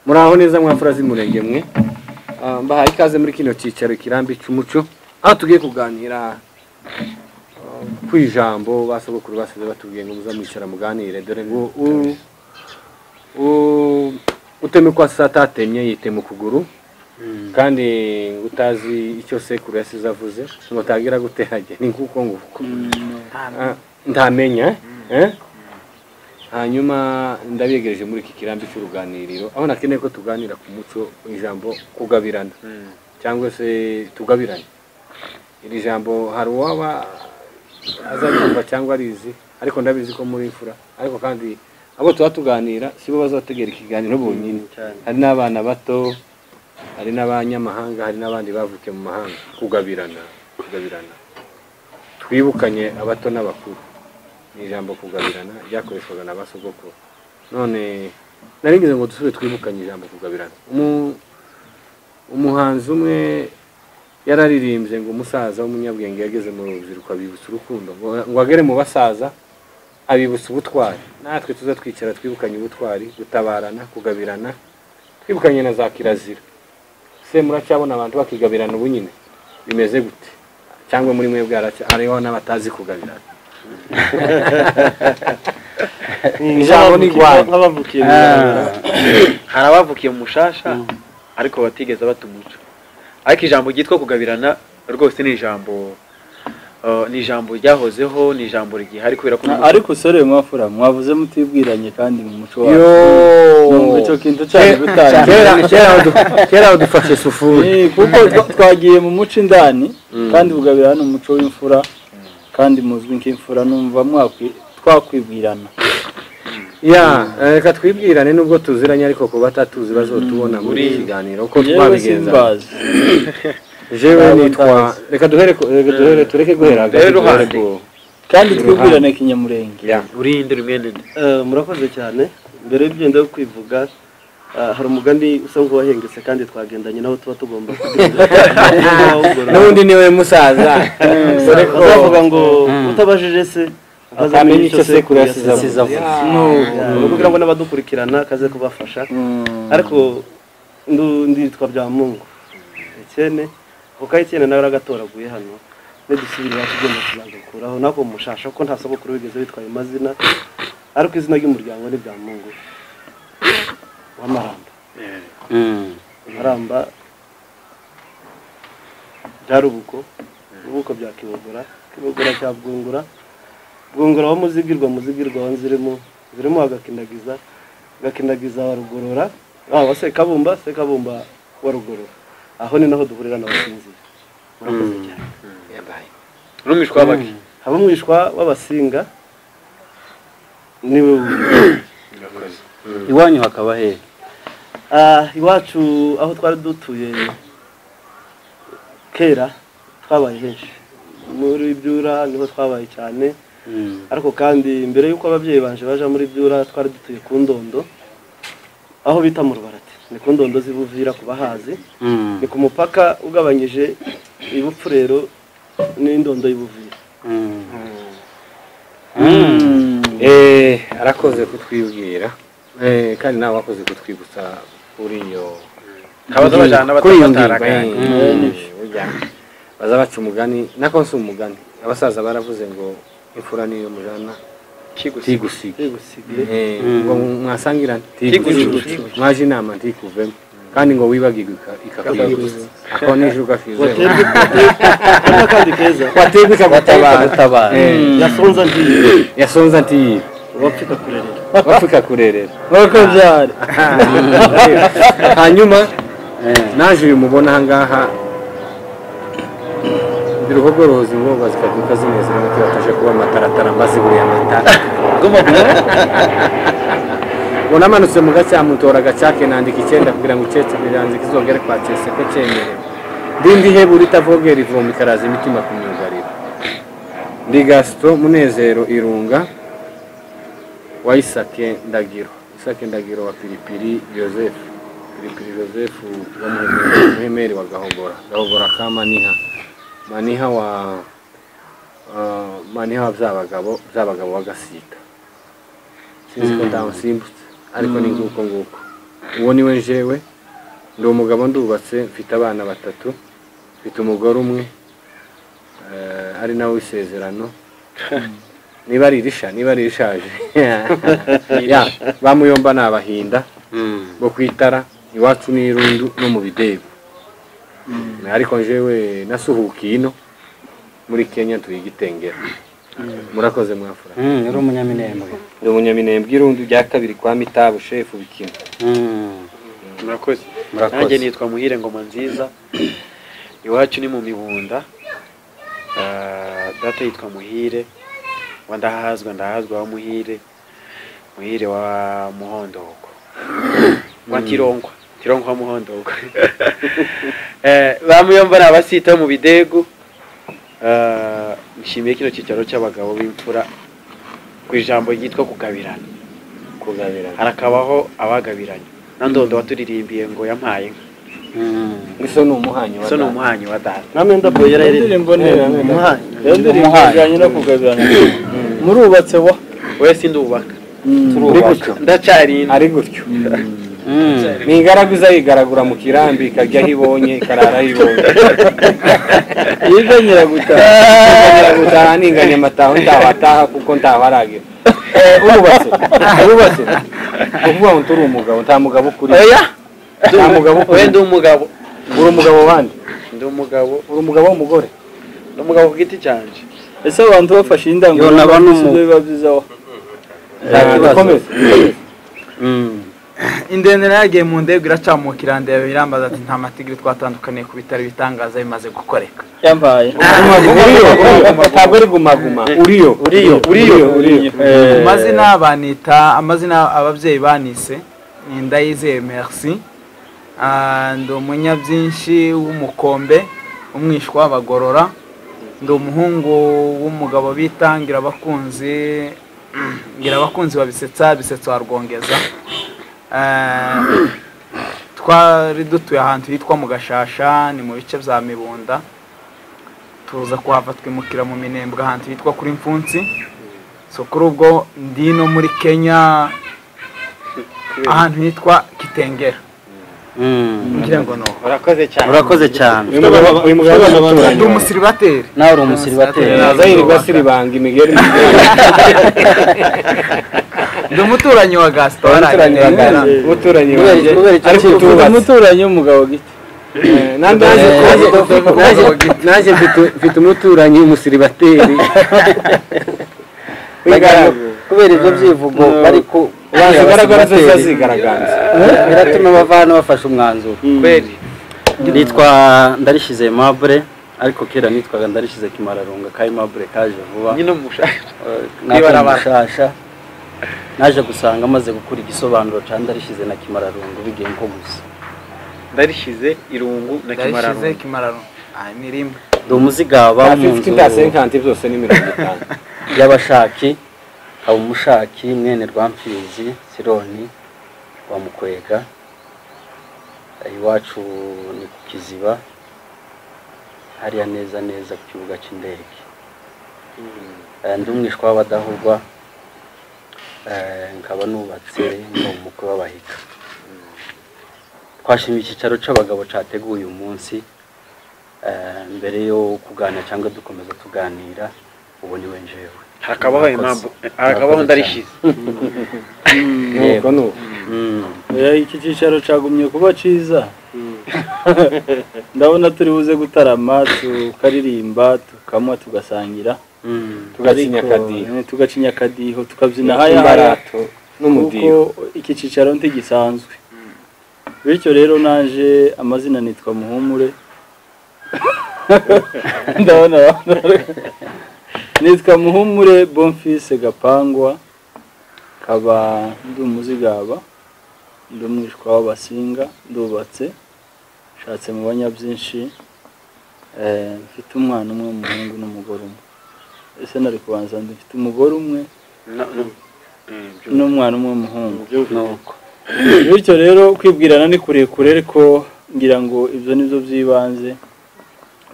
muraho neza mwafura z'umurenge mwe Ah, mbahaye ikaze muri kino cyicaro kirambi cy'umuco aho tugiye kuganira ah, ku ijambo basogokuru basize batubwiye ngo muzamwicara muganire dore ngo u- u- uteme kwa sata atemye yitema ukuguru kandi ngo utazi icyo sekuru yasize avuze ngo tagira guterage ni kuko ngo Ah, ntamenya eh? hanyuma ndabegereje muri iki kirambi cy'uruganiriro aho nakeneye ko tuganira ku muco ijambo kugabirana cyangwa se tugabirane iri jambo hari uwaba azaryumva cyangwa arizi ariko ndabizi ko muri imfura ariko kandi abo tuba tuganira sibo bazategera ikiganiro bonyine hari n'abana bato hari n'abanyamahanga hari n'abandi bavukiye mu mahanga kugabirana kugabirana twibukanye abato n'abakuru ni ijambo kugabirana ryakoreshwaga na ba sogokuru none naringize ngo dusubire twibukanye ijambo kugabirana Umu- umuhanzi umwe yararirimbye ngo umusaza w'umunyabwenge yageze mu rubyiruko abibutsa urukundo ngo ngo agere mu basaza abibutsa ubutwari natwe tuza twicara twibukanye ubutwari gutabarana kugabirana twibukanye na za kirazira se muracyabona abantu bakigabirana ubu nyine bimeze gute cyangwa muri mwe bwaraca hariho n'abatazi kugabirana Ijambo ni Rwanda. nk'abavukiye mu Rwanda. hari abavukiye mu mushasha ariko batigeze bata umuco ariko ijambo ryitwa kugabirana rwose ni ijambo eh, ni ijambo ryahozeho ni ijambo rigihari kubera ko ariko usore mwafura mwavuze mutibwiranye kandi mu muco wacu Yo! Numva icyo kintu cyane Kera- bitangiye kera- kera badu- kera badufashe sufuri Eh, kuko twa- twagiye mu muco indani kandi bugabira hano umuco w'imfura kandi muzwi nk'imfura numva mwakwi- twakwibwirana ya eh, reka twibwirane nubwo tuziranye ariko ku batatuzi bazotubona muri iki kiganiro uko yewe twabigenza simbazi jewe Ntabwo nitwa ndazi. reka duhere ku- reka duhere tureke guhera hagati, Duhere duhere ruhande. ku- kandi twibwirane kinyamurenge ya urinde mwene Eh, murakoze cyane mbere y'ibyo ndeba kwivuga ah, hari umugani usa nk'uwahengetse kandi twagendanye nawo tuba tugomba kugendera n'ubundi niwe musaza dore ko bazavuga ngo utabajije se atamenya icyo sekuru yasize yasize avuze. ni ukugira ngo n'abadukurikirana kaze kubafasha ariko ndu- nditwa bya mungu ekene ako ka ekene nawe aragatoraguye hano nidusubirira tugenda tuzagakuraho nako mushasha ko nta sogokuru wigeze witwaye amazina ariko izina ry'umuryango ni bya mungu w'amaramba amaramba bya rubuko rubuko bya kibogora kibogora cya bwungura bwungura wa muzigirwa muzigirwa wa nzirimo zirimo agakindagiza agakindagiza wa rugorora ah, wa sekabumba sekabumba wa rugorora aho ni naho duhurira n'abasinzira murakoze cyane n'umwishwa w'abaki haba umwishwa w'abasinga niwe wu- iwanyu hakaba hehe Ah, iwacu aho twari dutuye kera twabaye henshi muri byura niho twabaye cyane ariko kandi mbere y'uko ababyeyi banje baja muri byura twari dutuye ku ndondo aho bita mu rubarati ni ku ndondo z'i buvira ku bahazi ni ku mupaka ugabanyije ibupfurero n'indondo y'ibuvira Eh, arakoze kutwibwira Eh, kandi nawe wakoze kutwibutsa kuri iyo Abaza abajana kuri iyo ngingo, eh, batarataraga eh, burya baza baca umugani nako si umugani abasaza baravuze ngo imfura niyo mujana tigusiga igusigiye Eh, ngo mwasangirane Tigusiga. mwaje inama ntikuvemo kandi ngo wibagirwe ika- ikakwibuza ako nijoro ugakizeho waterwa akandi keza waterwa ikagutabara Eh, yasonza ngiye yasonza ntiyibe wapfika kurerera wapfa ikakurerera nk'uko byari hanyuma naje uyu mubona ahangaha ndi ruhogorozi ngoga zikaduka zimeze nk'uko batasha kuba amataratara mbaziburiye amatara ngo namanutse mu gacyamutora agacake nandika icyenda kugira ngo icyetse biranzika izongere kwa cyese ko cyemerewe ndindi hebura itavogera ivoma ikaraza imitima ku myugariro ndi gasito munezero irunga wa Isake Ndagiro Isake Ndagiro wa Pilipili Joseph Pilipili Joseph wa Muhemeri- Muhemeri wa Gahogora Gahogora ka Maniha Maniha wa uh, Maniha wa Byabagabo Byabagabo wa Gasita sinzi ko ndamusimbutse ariko ni nguko nguko uwo niwe njewe ndi umugabo ndubatse mfite abana batatu mfite umugore umwe eh, ari nawe w'isezerano niba ari irisha niba ari irishaje Ya, bamuyomba ni abahinda bo ku itara iwacu ni irundu no mu bidebo ariko jewe nasuhukiye ino muri kenya turi igitengera murakoze mwafura yari umunyaminembwe ndi umunyaminembwe irundu rya kabiri kwa mitabu shefu bikina Mm. murakoze Murakoze. nanjye nitwa muhire ngoma nziza iwacu ni mu mibunda Ah, data yitwa muhire wa ndahazwa ndahazwa wa muhire muhire wa muhondoko wa tironkwa tironkwa wa muhondoko Eh, bamuyomba ni abasita mu bidego Ah, nshimiye kino cyicaro cy'abagabo b'imfura ku ijambo ryitwa kugabirana kugabirana harakabaho abagabiranye na ndondo waturirimbiye ngo yampaye inka Mm. iso ni umuhanyi wa so ni data. umuhanyi wa data namwe ndaboye Iyo rero ndirimbo ni umuhanyi iyo ndirimbo Umuhanyi. ijyanye no kugabirana murubatse wa we sindubaka Ari gutyo ndacyarinda ari gutyo Mm. ni ingaraguza yigaragura mu kirambi ikarya aho ibonye ikarara aho ibonye yiganyira gutaha Ngira ngo utaha ninganya amataho ntawataha kuko ntaho aragira Eh, urubatse urubatse ni ukuvuga ngo turi umugabo nta mugabo ukuri oya Nta mugabo we ukuri ndi umugabo uri umugabo wandi ndi umugabo uri umugabo w'umugore ndi umugabo ku giti cyanje ese abantu bafashe Yo, naba indangururamajwi numu- si byo biba byiza wa nta kibazo Mm. indende nayo yagiye mu ndege iracamuka irandeba irambaza ati nta matigiri twatandukaniye ku bitaro bitangaza bimaze gukoreka yampaye uriyo ntabwo ari gumaguma uriyo uriyo uriyo uriyo mu mazina banita amazina ababyeyi banise ni ndayizeye merci Ah, ndi umunyabyinshi w'umukombe umwishwa w'abagorora ndi umuhungu w'umugabo bita ngirabakunzi ngirabakunzi babisetsa bisetsa wa rwongeza Ah, twari dutuye ahantu hitwa mu gashasha ni mu bice bya mibunda tuza kuhava twimukira mu minembwe ahantu hitwa kuri mfunsi so kuri ubwo ndi no muri kenya ahantu hitwa kitengera Mm. ngira ngo no urakoze cyane urakoze cyane uyu mugabo uyu mugabo ni ndi umuturanyi wawe. umusiribateri nawe uri umusiribateri naza yirirwa asiribanga imigeri ndi umuturanyi wa gasito umuturanyi wa Ghana, umuturanyi wanjye kubera icyo ariko kibazo. uvuga utubatse umuturanyi w'umugabo gito Eh, na- naje- Eh, naje- eh, naje- eh, naje mfite- mfite umuturanyi w'umusiribateri Bagabo, W'ingaragu. kubera ibyo byivugo bari ku ubanza imbaraga zose abasiribateri. zigaragaza biratuma bava hano bafashe umwanzuro kweli nitwa ndarishyize mabure ariko kera nitwaga ndarishyize kimararunga kayi mabure kaje vuba nyine umushahara natwe Ibarabara. mushasha naje gusanga amaze gukura igisobanuro ca ndarishyize na kimararungu bigiye nko gusa ndarishyize irungu na ndayishyize kimararungu kimararo ah ni rimwe ndi umuzigaba wo mu afite nzu indasenkanti byose ni mirongo itanu y'abashaki haba umushaki mwene rwampfizi sironi wa mukwega iwacu ni ku kiziba hariya neza neza ku kibuga cy'indege Eh, ndi umwishwa w'abadahurwa eh, nkaba nubatse ndi umukwe w'abahiga twashimye icyicaro cy'abagabo cyateguye uyu munsi Eh, mbere yo kuganira cyangwa dukomeza tuganira ubu ni we njewe harakabaho impamvu harakabaho ndarishyize nuko nuko Mm. oya iki cyicaro cyagumye kuba cyiza ndabona turi buze gutarama tukaririmba tukanywa tugasangira Mm. tugacinya Ariko, akadiho eh, tugacinya akadiho tukabyina haya haya imbarato kuko n'umudiho iki cyicaro ntigisanzwe bityo rero naje amazina nitwa muhumure ndabona abantu- nitwa muhumure bonfise gapangwa kaba ndi umuzigaba ndi umwishwa w'abasinga ndubatse nshatse mu banyabyinshi eh, mfite umwana umwe w'umuhungu n'umugore umwe ese nari kubanza ndi mfite umugore umwe Na- nu- Mm, byo. n'umwana umwe w'umuhungu nuko bityo rero kwibwirana ni kurekure ariko ngira ngo ibyo ni byo by'ibanze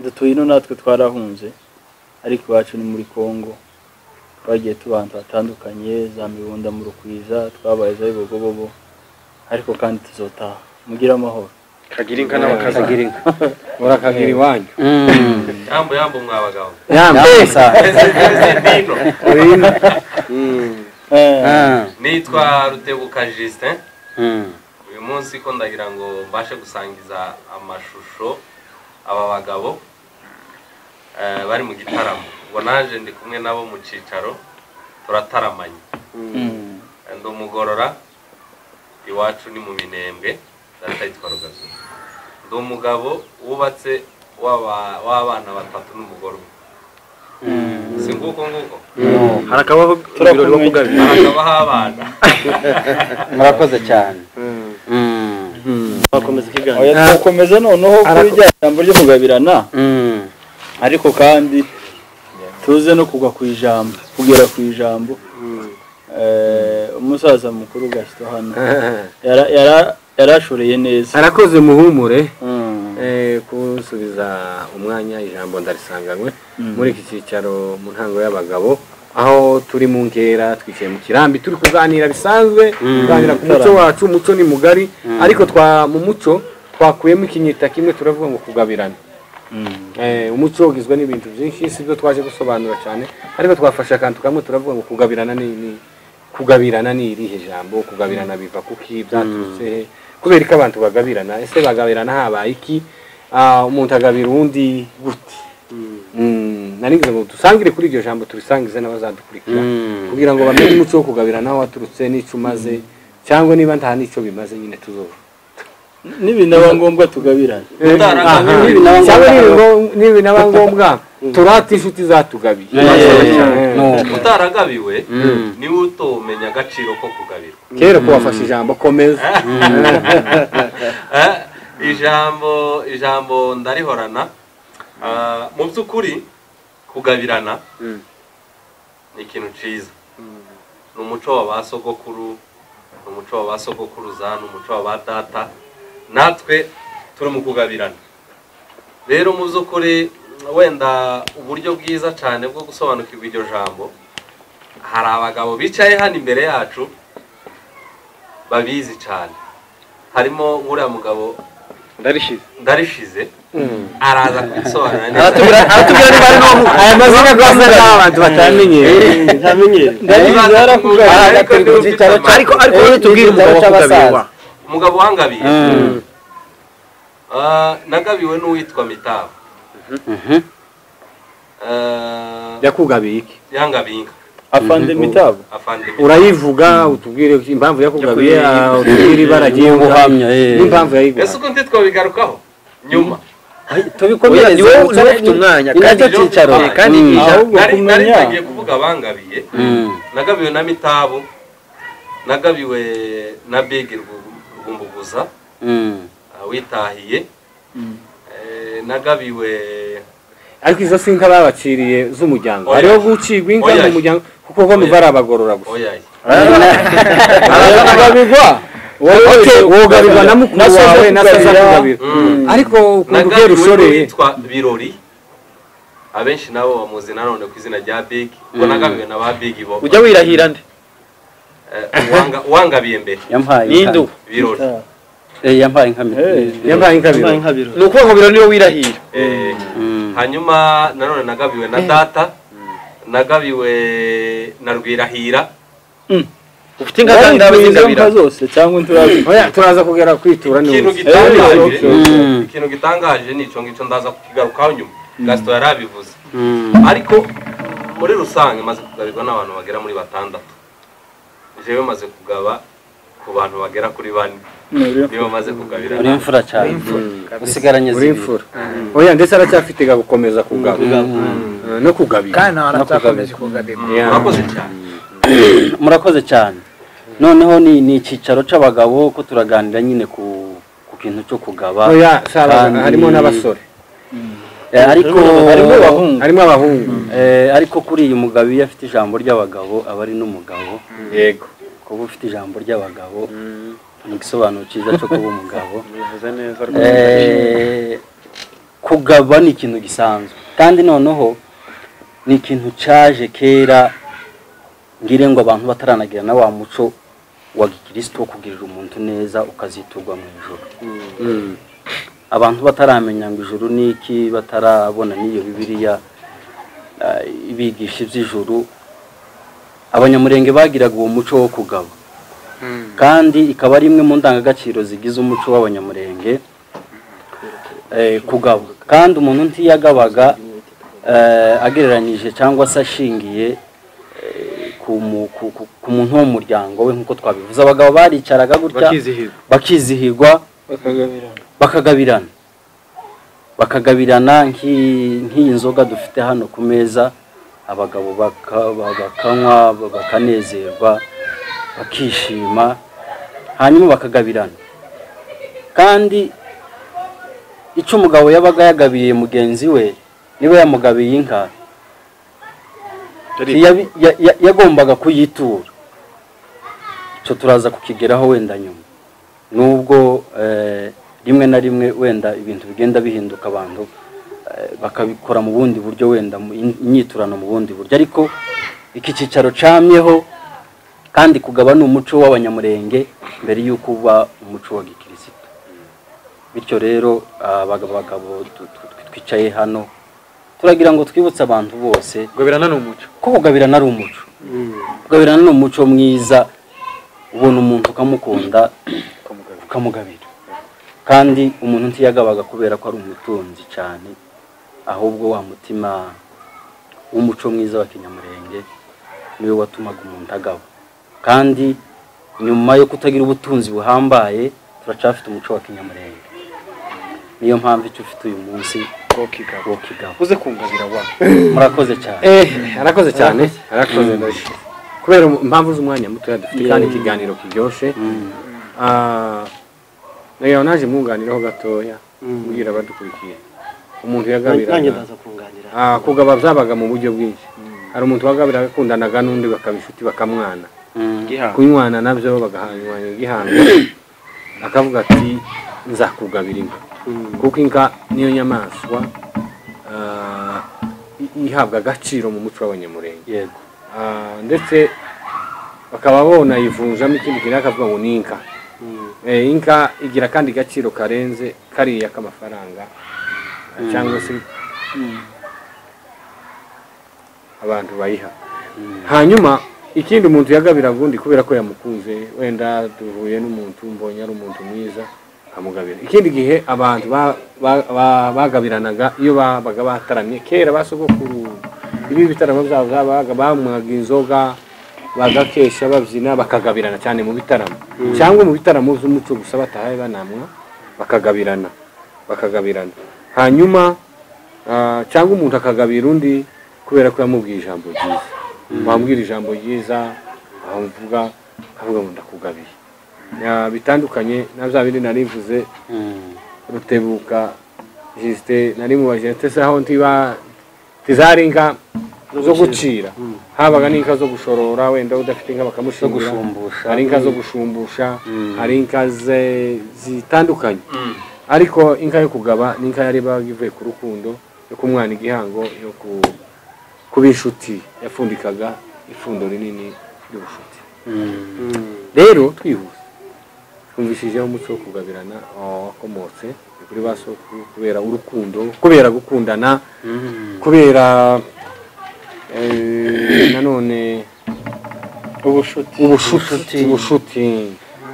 dutuye ino natwe twarahunze ariko iwacu ni muri congo twagiye tuba ahantu hatandukanye za mibunda mu rukwiza twabaye za bibogobogo ariko kandi tuzotaha mugire amahoro kagira inka n'abakaza kagira inka urakagira iwanyu yambo yambo mwa bagabo nitwa rutebuka Justin uyu munsi ko ndagira ngo mbashe gusangiza amashusho aba bagabo eh, bari mu gitaramo ubwo naje ndi kumwe nabo mu cyicaro turataramanye ndi umugorora iwacu ni mu minembwe data yitwa rugazu ndi umugabo wubatse w'aba- w'abana batatu n'umugore umwe si nguko nguko harakabaho ibirori wo kugabira harakabaho abana murakoze cyane bakomeza ikiganiro oya turakomeza noneho kuri rya jambo ryo kugabirana ariko kandi tuze no kugwa ku ijambo kugera ku ijambo Eh, umusaza mukuru gasito hano yara- yara- yarashoreye neza arakoze muhumure Mm. eh, kunsubiza umwanya ijambo ndarisanganywe muri iki cyicaro mu ntango y'abagabo aho turi mu nkera twicaye mu kirambi turi kuganira bisanzwe kuganira ku muco wacu umuco ni mugari ariko twa mu muco twakuyemo ikinyita kimwe turavuga ngo kugabirana Eh, umuco ugizwe n'ibintu byinshi si byo twaje gusobanura cyane ariko twafashe akantu kamwe turavuga ngo kugabirana ni, ni kugabirana ni irihe jambo kugabirana biva kuki byaturutse he kubera ko abantu bagabirana ese bagabirana habaye iki Ah, umuntu agabira uwundi gute Mm, nari ngize ngo dusangire kuri iryo jambo turisangize n'abazadukurikira kugira ngo bamenye umuco wo kugabirana aho waturutse n'icyo umaze cyangwa niba nta n'icyo bimaze nyine tuzoba n'ibinaba ngombwa tugabirana Aha. cyangwa nibi- nibi naba ngombwa turate inshuti zatugabiye Eh. utaragabiwe niwe utomenya agaciro ko kugabirwa kera ko wafashe ijambo komeza Eh, ijambo ijambo ndarihorana Ah, mu by'ukuri kugabirana ni ikintu cyiza ni umuco wa ba sogokuru ni umuco wa ba sogokuruza ni umuco wa ba data natwe turi mu kugabirana rero mu by'ukuri wenda uburyo bwiza cyane bwo gusobanukirwa iryo jambo hari abagabo bicaye hano imbere yacu babizi cyane harimo uriya mugabo ndarishize ndarishize araza kubisobanura neza aratubwira niba ari n'uwo aya mazina rwose ni abantu batamenyereye ntamenyere Nibaza kumwumva, ariko Ariko niba ufite igitaro amahirwe- ariko ariko rero tubwire umugabo wo kugabirwa umugabo wangabiye Ah, nagabiwe n'uwitwa mitabo Ah, yakugabiye iki yangabiye inka afande mitabo afandimwe urayivuga utubwire impamvu yakugabiye ah, utubwire ibara agiye guhamya n'impamvu ese yayiguha uko ntitwabigarukaho nyuma tubikomereze Oya, niwo- umuco niwo ni- ufite umwanya, ni nacyo kandi- cyicaro kandi ahubwo nari nari kumenya ntagiye kuvuga bangabiye nagabiwe na mitabu nagabiwe na bigi Rwumbu- rwumbuguza ah, witahiye Eh, nagabiwe ariko izo si inka babaciriye z'umuryango Oya. hariho gucigwa inka Oya. mu muryango kuko bo nuva ari abagorora gusa oyayi aragabirwa wogabirwa na mukuru wawe na se azakugabira ariko ukuntu ugiye nagabiwe rushoreye witwa birori abenshi nabo bamuzi nanone ku izina rya bigi ubwo nagabiwe na ba bigi bo ujya wirahira nde Eh, uwanga- uwangabiye mbere yampaye inka. n'indu birori Eh, yampaye inka mi- yabaye inkabiro inka biro ni ukuvuga ngo biro niwe wirahira Eh, Mm. hanyuma nanone nagabiwe na data nagabiwe na rwirahira ufite inka zangabe zingabira inka zose cyangwa inturazi Oya, turaza kugera kwitura ikintu neza gitangaje Mm. ikintu gitangaje ni icyo ngicyo ndaza kukigarukaho nyuma gasito yari abivuze ariko muri rusange maze kugabirwa n'abantu bagera muri batandatu jewe maze kugaba ku bantu bagera kuri bane niba maze kugabira uri imfura cyane usigaranye uri imfura oya ndetse aracyafite ga gukomeza kugaba Eh, no kugabira kandi nawe aratakomeza kugabirwa Yeah. urakoze cyane murakoze cyane noneho ni ni icyicaro cy'abagabo ko turaganira nyine ku ku kintu cyo kugaba oya si abagabo, Kandi- harimo n'abasore Eh, ariko harimo abahungu harimo abahungu eh, ariko kuri iyi mugabo iyo afite ijambo ry'abagabo aba ari n'umugabo yego kuba ufite ijambo ry'abagabo ni igisobanuro cyiza cyo kuba umugabo bivuze neza Eh, kugaba ni ikintu gisanzwe kandi noneho ni ikintu cyaje kera ngire ngo abantu bataranagira na wa muco wa gikristo wo kugirira umuntu neza ukaziturwa mu ijoro abantu bataramenya ngo ijoro ni iki batarabona n'iyo bibiliya eh, ibigisha iby'ijoro abanyamurenge bagiraga uwo muco wo kugaba kandi ikaba ari imwe mu ndangagaciro zigize umuco w'abanyamurenge eh, kugaba kandi umuntu ntiyagabaga eh, agereranyije cyangwa se ashingiye eh, ku mu- ku- ku- ku muntu wo mu muryango we nk'uko twabivuze abagabo baricaraga gutya bakizihirwa bakizihirwa bakagabirana bakagabirana nk'i- nk'iyi nzoga dufite hano ku meza abagabo baka- ba- bakanywa ba- bakanezerwa bakishima hanyuma bakagabirana kandi icyo umugabo yabaga yagabiriye mugenzi we niba yamugabiye inka Yari- yabi- ya- ya- yagombaga kuyitura icyo turaza kukigeraho wenda nyuma nubwo eh, rimwe na rimwe wenda ibintu bigenda bihinduka abantu eh, bakabikora mu bundi buryo wenda mu- in- inyiturano mu bundi buryo ariko iki cyicaro camyeho kandi kugaba ni umuco w'abanyamurenge mbere y'uko uba umuco wa gikirisito bityo rero abagabo bagabo tu- tu- tu- twicaye hano turagira ngo twibutse abantu bose gabirana ni umuco ko kugabirana ari umuco kugabirana ni umuco mwiza ubona umuntu ukamukunda ukamugabira kandi umuntu ntiyagabaga kubera ko ari umutunzi cyane ahubwo wa mutima w'umuco mwiza wa kinyamurenge niwe watumaga umuntu agaba kandi nyuma yo kutagira ubutunzi buhambaye turacafite umuco wa kinyamurenge niyo mpamvu icyo ufite uyu munsi wokigaba wo kigaba uze kumvabira wa murakoze cyane eh arakoze cyane arakoze ndashimye kubera umu- impamvu z'umwanya mutoya dufite kandi ikiganiro kiryoshye Ah, rero naje mwunganiraho gatoya mbwira abadukurikiye umuntu nanjye yagabiraga ndaza kunganira Ah, kugaba byabaga mu buryo bwinshi hari umuntu wagabiraga akundanaga n'undi bakaba inshuti bakamwana Mm. kunywana nabyo bagahanywana igihango akavuga ati nzakugabira inka kuko inka niyo nyamaswa ah, i- ihabwa agaciro mu muco w'abanyamurenge yego Ah, ndetse bakaba bona yivunjamo ikindi kintu akavuga ngo ni inka Eh, inka igira kandi agaciro karenze kariya k'amafaranga cyangwa se abantu bayiha hanyuma ikindi umuntu yagabiraga undi kubera ko yamukunze wenda duhuye n'umuntu mbonye ari umuntu mwiza akamugabira ikindi gihe abantu ba- ba- ba- bagabiranaga iyo babaga bataramye kera basogokuru ibi bitaramo byabo byabaga banywaga inzoga bagakesha babyina bakagabirana cyane mu bitaramo cyangwa mu bitaramo by'umuco gusa batahaye banamwa bakagabirana bakagabirana hanyuma ah, cyangwa umuntu akagabira undi kubera ko yamubwiye ijambo ryiza wambwira ijambo ryiza aho mvuga avuga ngo ndakugabiye Ya, bitandukanye na bya bindi narivuze Mm. rutebuka jisite nari mu bajente se aho ntiba tizari inka zo gucira habaga n'inka zo gushorora wenda udafite inka bakamushingura gushumbusha. hari inka zo gushumbusha hari inka ze- zitandukanye ariko inka yo kugaba ni inka yari ibaga ivuye ku rukundo yo kumwana igihango yo ku kuba inshuti yapfundikaga ifundo rinini ry'ubushuti rero twihuse twumvishijeho umuco wo kugabirana ah, wakomotse kuri ba sokuru kubera urukundo kubera gukundana kubera eh, nanone ubushuti ubushuti ubushuti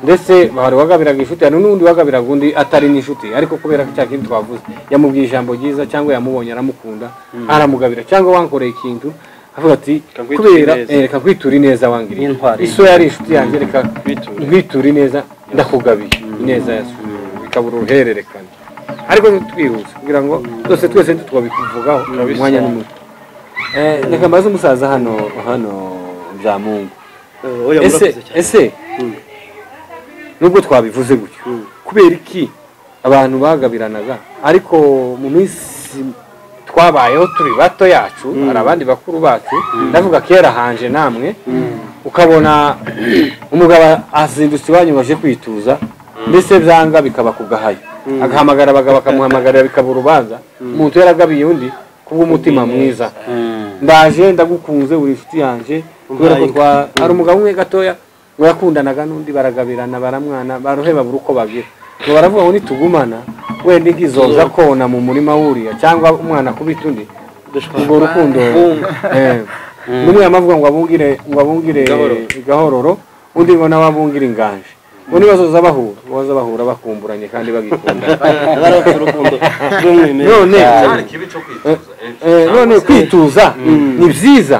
ndetse hari uwagabiraga inshuti hari n'undi wagabiraga undi atari n'inshuti ariko kubera ko cya kintu twavuze yamubwiye ijambo ryiza cyangwa yamubonye aramukunda aramugabira cyangwa wankoreye ikintu avuga ati Kankwitura kubera ineza." eh, reka nkwiture ineza wangiriye Yintwara iso yari inshuti yanjye reka Nkwiture. nkwiture ineza ndakugabiye ineza yaso bikabura uruhererekane ariko twihuse kugira ngo twese twese ntitwabivugaho umwanya n'umuti reka mbaze umusaza hano hano bya mungu oya ese murakoze cyane ese nubwo twabivuze gutyo kubera iki abantu bagabiranaga ariko mu minsi twabayeho turi bato yacu hari abandi bakuru bacu ndavuga kera hanje namwe ukabona umugabo azindutse iwanyu ngo aje kwituza mbese byanga bikaba ku gahayo agahamagara abagabo bakamuhamagarira bikaba urubanza umuntu yaragabiye undi kubw'umutima mwiza ndaje ndagukunze uri inshuti yanjye kubera ko twa- hari umugabo umwe gatoya ngo yakundanaga n'undi baragabirana baramwana baruheba buri uko babwira ngo baravuga ngo nitugumana wenda inka izoza kona mu murima wuriya cyangwa umwana kubita undi urwo rukundo eh, n'umwe yamavuga ngo abungire ngo abungire gahororo undi ngo nawe abungire inganje ngo nibazoza bahura baza bahura bakumburanye kandi bagikundana barafite urukundo rw'umwimerere none cyari kibi cyo kwituza eh, Eh, cyangwa none se- kwituza ni byiza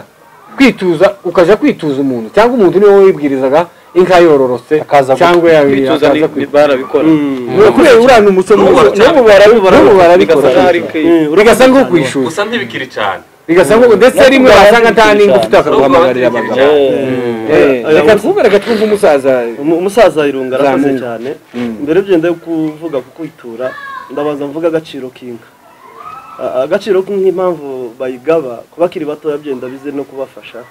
kwituza ukajya kwituza umuntu cyangwa umuntu niwe wibwirizaga inka yororotse cyangwa yawe kwituza akaza ni- ni- kwituza barabikora kubera urana umuco mwiza n'ubu barabikora n'ubu barabikora bigasanga ari ke- bigasa nko kwishyuza gusa ntibikiri cyane bigasa nko ndetse rimwe wasanga nta n'ingo ufite bakaguhamagarira Ahubwo abagabo batekereje. Eh, reka twumve reka twumve umusaza Umu- umusaza irunga arakoze Zamungu. cyane mbere y'ibyo ndajya kuvuga ku kwitura ndabanza mvuga agaciro k'inka A- agaciro k'inka impamvu bayigaba ku bakiri batoya byenda bize no kubafasha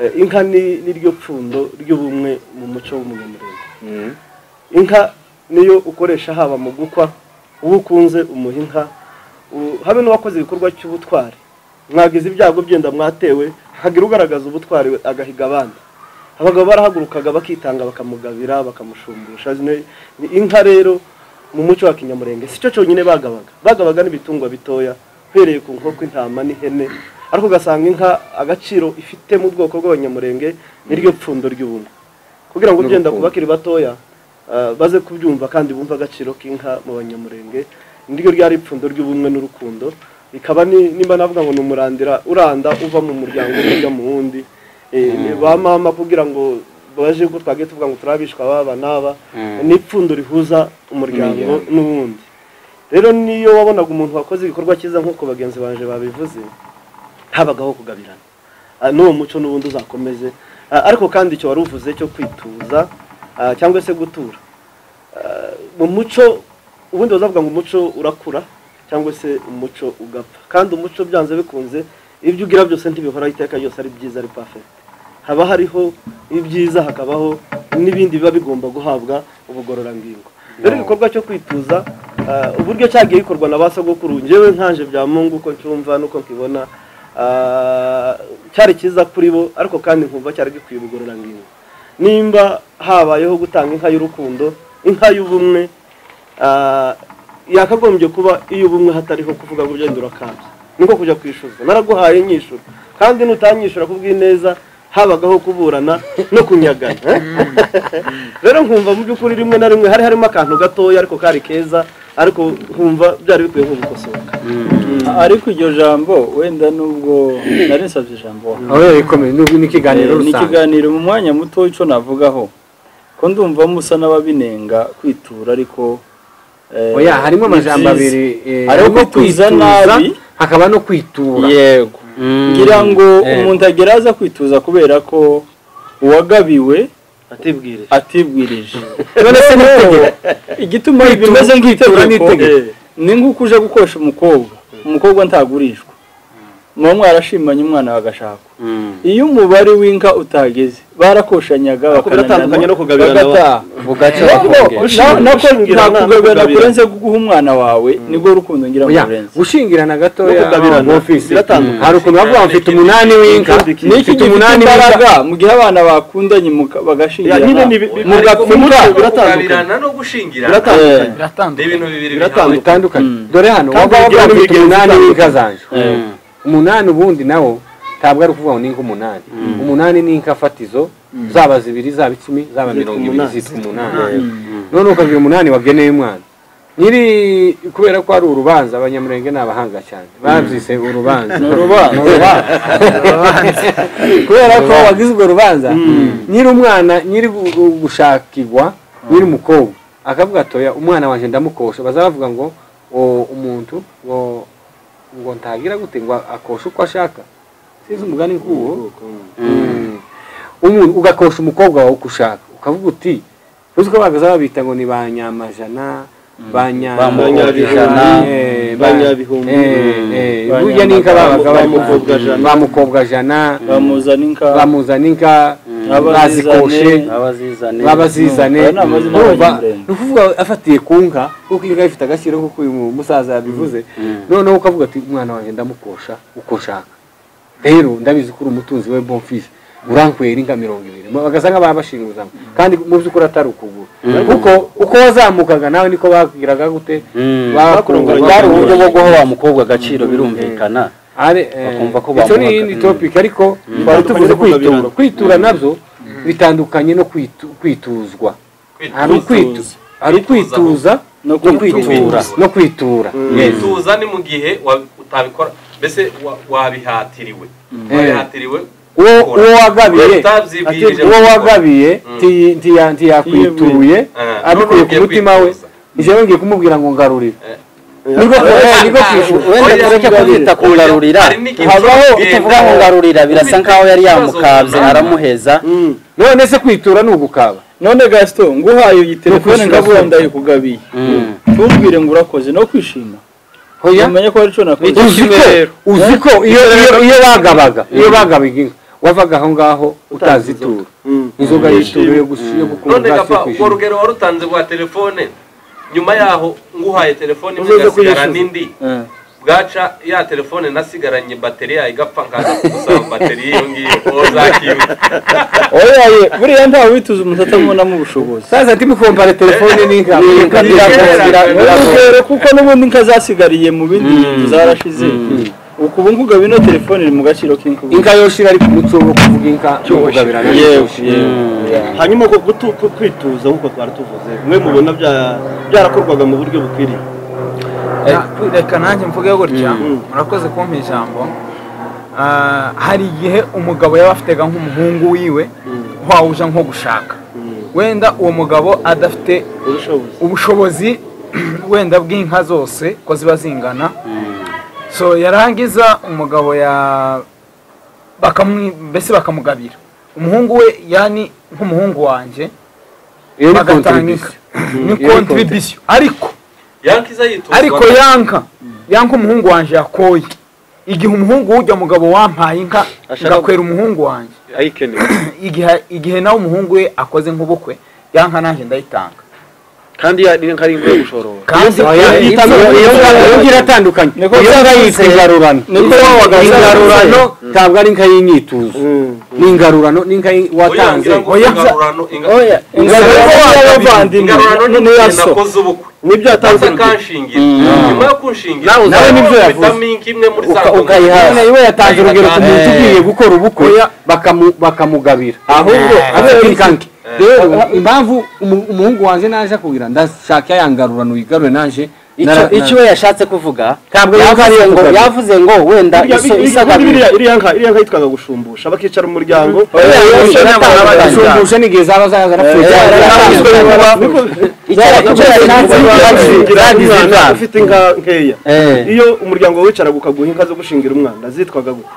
Eh, inka ni ni ryo pfundo ry'ubumwe mu muco w'umunyamurenge inka niyo ukoresha haba mu gukwa uwo ukunze umuha inka u- habe n'uwakoze igikorwa cy'ubutwari mwagize ibyago byenda mwatewe hagira ugaragaza ubutwari we agahiga abandi abagabo barahagurukaga bakitanga bakamugabira bakamushumbusha Zino ni inka rero mu muco wa kinyamurenge si cyo cyonyine bagabaga bagabaga n'ibitungwa bitoya uhereye ku nkoko intama n'ihene ariko ugasanga inka agaciro ifite mu bwoko bw'abanyamurenge niryo pfundo ry'ubumwe kugira ngo ugenda ku bakiri batoya ah, baze kubyumva kandi bumve agaciro k'inka mu banyamurenge niryo ryari ipfundo ry'ubumwe n'urukundo bikaba ni- nimba navuga ngo ni umurandira uranda uva mu muryango umwe ujya mu wundi Eh, ni ba mama kugira ngo baje ko twagiye tuvuga ngo turabishwa baba n'aba ni ipfundo rihuza umuryango n'uwundi rero niyo wabonaga umuntu wakoze igikorwa cyiza nk'uko bagenzi banje babivuze habagaho kugabirana Ah, n'uwo muco n'ubundi uzakomeze Ah, ariko kandi icyo wari uvuze cyo kwituza ah, cyangwa se gutura Ah, mu muco ubundi bazavuga ngo umuco urakura cyangwa se umuco ugapfa kandi umuco byanze bikunze ibyo ugira byose ntibihora iteka ryose ari byiza ari perfect haba hariho ibyiza hakabaho n'ibindi biba bigomba guhabwa ubugororangingo rero igikorwa cyo kwituza ah, uburyo cyagiye gikorwa na ba sogokuru njyewe nkanje bya mungu uko nshumva n'uko nkibona ah, cyari cyiza kuri bo ariko kandi nkumva cyari gikwiye ubugororangingo nimba habayeho gutanga inka y'urukundo inka y'ubumwe ah, yakagombye kuba iy'ubumwe hatariho kuvuga ngo ugenda urakabya niko kujya kwishyuza naraguhaye nyishyura kandi nutanyishyura kubw'ineza habagaho kuburana no kunyagana rero nkumva mu by'ukuri rimwe na rimwe hari harimo akantu gatoya ariko kari keza ariko nkumva byari bikwiye nko gukosoka ariko iryo jambo wenda nubwo narisabye ijambo aho rikomeye n'ubwo n'ikiganiro ni rusange ikiganiro mu mwanya muto w'icyo navugaho ko ndumva musa n'ababinenga kwitura ariko eh, oya harimo ni amajambo byiza. abiri eh, hariho harimo kwituza kwituza, nabi hakaba no kwitura yego ngira ngo umuntu agera aza kwituza kubera ko uwagabiwe atibwire atibwirije igituma bimeze kwitura ni nk'itegeko itegeko. ni nk'uko uje gukoresha umukobwa umukobwa ntagurishwa muba mwarashimanye umwana bagashakwa iyo umubare w'inka utageze barakoshanyaga Ariko biratandukanye no kugabirana bagataha bugaca Na- nako Gushingirana, nta kugabirana kugabirana. kurenze guha umwana wawe nibwo rukundo ngira ngo Oya, rurenze gushingirana No gatoya kugabirana, mu ofisi biratandukanye. hari ukuntu bavuga ngo mfite umunani w'inka Ikindi kintu niki mfite gifite umunani w'inka imbaraga mu gihe abana bakundanye muka- bagashingirana nyine ni bi- bi- mugapfuka kugabirana no gushingirana Eh, ni ibintu bibiri biratandukanye. bihawe bitandukanye dore hano waba bigira wavuga ngo mfite n'imigenzo umunani w'inka zanje eh, umunani ubundi nawo ntabwo ari ukuvuga ngo ninka umunani umunani ni inka fatizo zaba zibiri zaba icumi zaba mirongo ibiri umunani. zitwa umunani none ukagira umunani wageneye umwana nyiri kubera ko ari urubanza abanyamurenge ni abahanga cyane babyise urubanza ni urubanza kubera ko wagize urwo rubanza nyiri umwana nyiri gu- gu- gushakirwa nyiri umukobwa akavuga atoya umwana wanjye ndamukosha baza bavuga ngo o umuntu ngo ngo ntagira gute ngo akoshe uko ashaka sinzi umugani nk'uwo Mm. umuntu ugakosha umukobwa wawe uko ushaka ukavuga uti uzi ko bagaza babita ngo ni ba nyamajana ba nya- Ba mukobwajana, Eh, ba ba- nyabihumbi, eh, eh, ba burya n'inka babaga ba barimo mukobwajana. ba mukobwajana bamuzana inka bamuzana inka bazikoshe abazizane abazizane babazizane Aya ni amazina urumva y'abanyamurenge. ni ukuvuga afatiye ku nka kuko inka ifite agaciro kuko uyu musaza yabivuze noneho ukavuga ati umwana wanjye ndamukosha uko nshaka rero ndabizi ko uri umutunzi we bonfise urankwera inka mirongo ibiri bagasa nk'ababashinguza kandi mu by'ukuri atari ukuguru kuko uko wazamukaga nawe niko babwiraga gute Mm. bakurunga bwari uburyo bwo guha wa mukobwa agaciro birumvikana ari Bakumva ko icyo ni bamuhaga- iyindi topic ariko twari tuvuze kwitura kwitura nabyo bitandukanye no kwitu- kwituzwa hari ukwitu hari Kwituza. ukwituza no no kwitura kwitura no kwitura kwituza ni mu gihe wa- utabikora mbese wa- wabihatiriwe wabihatiriwe uwo gukora. uwo wagabiye utabyibwirije ati, uwo gukora. wagabiye Mm. ntiyi- ntiya- ntiyakwituye Eh, abikuye ku none mutima we kwituza. njyewe ngiye kumubwira ngo ngarurire Eh. niko niko kwishyura wenda Oya, tureke ngarurira. kubyita kungarurira Hari n'igihe habaho ushobora kugenda- utavuga kungarurira birasa Ufite nkaho yari ikibazo yamukabye runaka. aramuheza none se kwitura ni ugukaba none gasito nguhaye iyi telefone kwishyura ngavuga fanta. ndayikugabiye Mm. ntumbwire ngo urakoze no kwishima hoya umenye ko hari icyo nakoze uzi ko uzi ko iyo iyo iyo bagabaga iyo bagabaga inka wavaga aho ngaho utazitura inzoga y'ituro yo gusi- yo gukura none ubwatsi yo gapa urwo kwishyura. rugero warutanze rwa telefone nyuma yaho nguhaye telefone imwe Uzoze igasigara kuyishyuza. n'indi Eh. bwaca ya telefone nasigaranye bateri yayo igapfa nkaza kugusaba bateri y'iyo ngiyo uwo zakimwe oyaye buriya ntawe wituza umusatsi abonamo ubushobozi sasa ntibikompare telefone n'inka inka biragora, bira- biragora. urugero kuko n'ubundi inka zasigariye mu bindi bintu zarashize ukubu nkugaba ino telefone iri mu gaciro k'inkubu inka yoshira ari ku mutwe wo kuvuga inka yo kugabirana n'ishyushyu. hanyuma uko gutu- ku- kwituza nk'uko twari tuvuze mwe mubona bya- byarakorwaga mu buryo bukwiriye Na- reka nanjye mvuge gutya murakoze kumpa ijambo Ah, hari igihe umugabo yaba afitega nk'umuhungu wiwe wawuja nko gushaka wenda uwo mugabo adafite ubushobozi ubushobozi wenda bw'inka zose ko ziba zingana so yarangiza umugabo ya bakamwi mbese bakamugabira umuhungu we yani nk'umuhungu wanjye iyo ni bagatanga contribution inka ni Iyo ni kontribisiyo ariko yankiza yituzwa ariko yanka yanka umuhungu wanje yakoye igihe umuhungu w'ujya mugabo wampaye inka Ashaka- ngakwera umuhungu wanjye ayikeneye igihe igihe nawe umuhungu we akoze nk'ubukwe yanka nanjye ndayitanga kandi ya- ni nka rimwe yo gushorora kandi Oya, kandi- iyo nka- iyo nka- iyo nka iratandukanye Niko iyo nka yitwa ingarurano Niko wabaga ingarurano ntabwo ari inka y'inyituzo ni ingarurano ni inka y'i- watanze uyangira ngo Oya, nza- ingarurano inga- oya ingarurano y'abavandimwe ingarurano ni none ya igihe so nakoze ubukwe nibyo yatanze aza kanshingira nyuma yo kunshingira Nawe uza- nibyo yavuze. vitaminki imwe muri Uka- za ukayihaza None iwe yatanze urugero ku muntu ugiye gukora ubukwe bakamu- bakamugabira ahubwo afite inkanke rero impamvu umu- umuhungu wanjye naje akubwira ndashaka yangarurano yigarure naje icyo Nara- icyo we yashatse kuvuga Ntabwo yavuze yashatse ngo kugaruka. yavuze ngo wenda Iriya- iso- iriya isagabira iriya- iriya nka iriya nka yitwaga gushumbusha bakicara umuryango shumbushe n'igihe zaba zaza icyo icyo yashatse Umwana kuvuga ufite inka nkeya Eh. iyo umuryango wicaraga ukaguha inka zo gushingira umwana zitwaga gute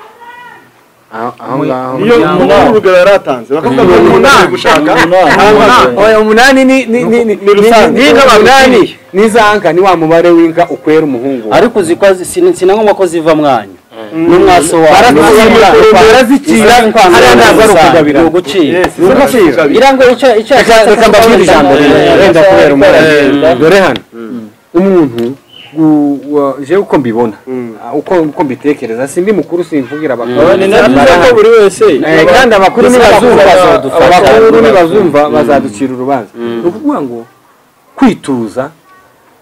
iyo Umuryango. umuntu w'urugero yari atanze bakavuga ngo umuntu ari gushaka nta nka afite. umunani ni ni ni ni umunani ni za nka ni wa mubare w'inka ukwera umuhungu wawe. ariko uzi ko zi- sin- sinagomba ko ziva mwanyu n'umwaso wawe barazicira barazicira hariya ntabwo ari ukugabira ni ugucira Yes, ni ugukira ngira ngo icyo icyo reka reka mbabwire ijambo rimwe wenda kubera umurage dore hano umuntu gu- wa- jewe uko mbibona ah, uko uko mbitekereza sindi mukuru simvugira abakuru ni nabyo ko buri wese Eh, kandi abakuru nibazumva bazadufata. abakuru nibazumva bazaducira urubanza ni ukuvuga ngo kwituza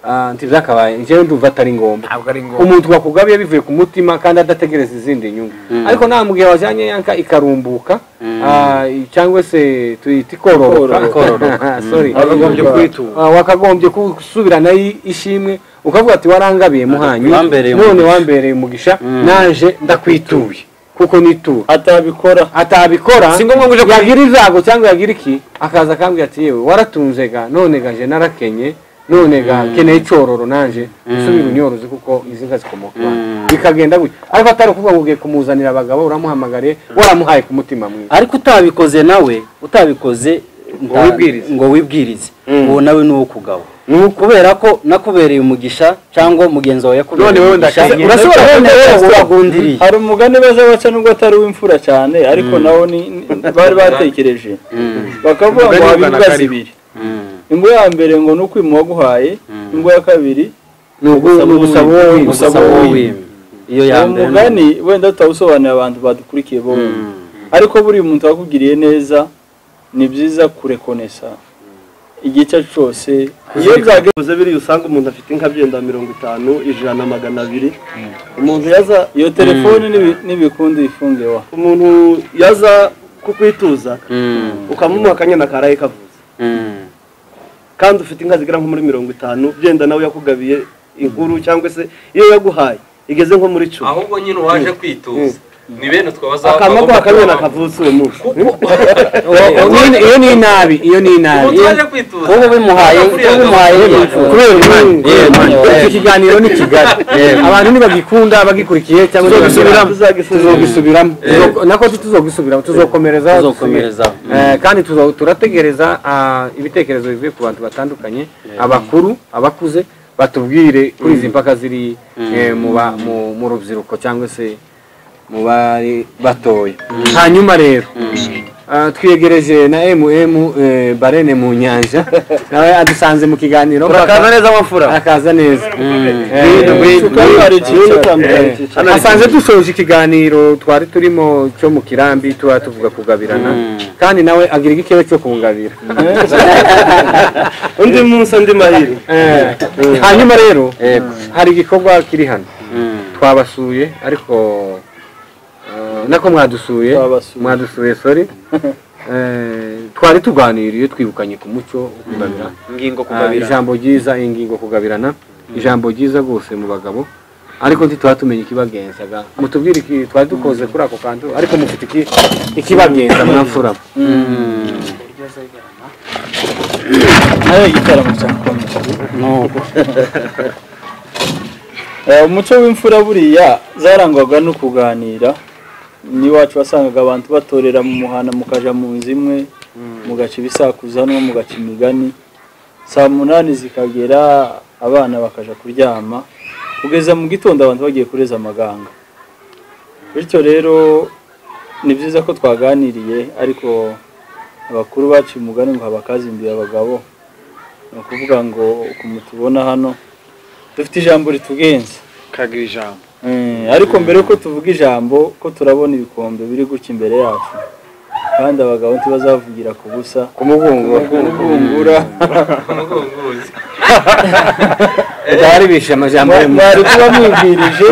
ah, ntibyakabaye njyewe ndumva atari ngombwa ntabwo ari ngombwa umuntu wakugabiye bivuye ku mutima kandi adategereza izindi nyungu ariko nta mugihe wajyanye yanka ikarumbuka ah, cyangwa se tuyita ikororoka Sorry. bakagombye kwitura Ah, wakagombye gusubirana ishimwe ukavuga ati warangabiye muhanyi wambereye none wambereye umugisha naje ndakwituye kuko nitura atabikora atabikora yagira izago cyangwa yagira iki akaza akambwira ati yewe waratunze ga none gaje narakenye none ga keneye icyororo nanje usubire unyoroze kuko izi nka zikomoka iwanyu." bikagenda gutya ariko atari ukuvuga ngo ugiye kumuzanira abagabo uramuhamagariye waramuhaye ku mutima mwiza ariko utabikoze nawe utabikoze ngo wibwirize ngo wibwirize uwo nawe ni uwo kugabo kubera ko nakubereye umugisha cyangwa mugenzi wawe yakubereye umugisha urashobora kubona ko uragundiriye hari umugani baza baca nubwo atari uw'imfura cyane ariko nawo ni ni- bari batekereje bakavuga ngo haba imbwa zibiri imbwa ya mbere ngo ni ukwima uwaguhaye imbwa ya kabiri ni ugu- ni ugusaba uwo Gusaba wimba wowe. iyo uwo yambere mugani wenda tutawusobanurira abantu badukurikiye bo ariko buriya umuntu wakugiriye neza ni byiza kurekonesa igice cyose iyo byageze biriya usanga umuntu afite inka byenda mirongo itanu ijana magana abiri umuntu yaza iyo telefone n'ibi- n'ibikundi ifunge wa umuntu yaza kukwituza ukamuha akanyana karaye kavuze Mm. kandi ufite inka zigera nko muri mirongo itanu byenda nawe yakugabiye inkuru cyangwa se iyo yaguhaye igeze nko muri cumi ahubwo nyine uwaje kwituza ni bene utwo akamaguha akanyana kavutse uwo munsi iyo ni inabi iyo ni inabi waje kwituza ubu bimuhaye ubu bimuhaye hejuru kubera imana iki kiganiro ni kigali abantu ntibagikunda bagikurikiye cyangwa ntibagisubiramo tuzogisubiramo Tuzo- nako tuzogisubiramo tuzokomereza tuzokomereza Eh, kandi tuzo- turategereza ah, ibitekerezo bivuye ku bantu batandukanye abakuru abakuze batubwire kuri izi mpaka ziri eh, mu ba- mu- mu rubyiruko cyangwa se mu bari batoya hanyuma rero ah, twiyegereje na mm eh, barene mu nyanja nawe adusanze mu kiganiro urakaza neza amafura akaza neza Ngwino, ngwino. asanze dusoje ikiganiro twari turimo cyo mu kirambi tuba tuvuga kugabirana kandi nawe agira igikebe cyo kungabira undi munsi andi mahirwe Eh, hanyuma rero Yego. hari igikorwa kiri hano Mm. twabasuye ariko eh, nako mwadusuye Twabasuye. mwadusuye sorry Eh, twari tuganiriye twibukanye ku muco wo kugabira ingingo Ah, kugabira ijambo ryiza ingingo kugabirana ijambo ryiza rwose mu bagabo ariko ntitwaba tumenya ikibagenzaga mutubwire iki twari dukoze kuri ako kantu ariko mufite iki ikibagenza mwamfura nayo igitaramo cya komedi Eh, umuco w'imfura buriya zarangwaga no kuganira n'iwacu wasangaga abantu batorera mu muhana mukaja mu nzu imwe mugaca ibisakuza no mugaca imigani saa munani zikagera abana bakaja kuryama kugeza mu gitondo abantu bagiye kureza amaganga bityo rero ni byiza ko twaganiriye ariko abakuru bacu umugani ngo habakazimbiye abagabo ni ukuvuga ngo ukuntu tubona hano dufite ijambo ritugenza kagira ijambo Eh, ariko mbere yuko tuvuga ijambo ko turabona ibikombe biri guca imbere yacu kandi abagabo ntibazavugira ku busa kumugungura umugunguzi byari bishe amajambo Mwa- y'umuntu. mwari kuba mwibwirije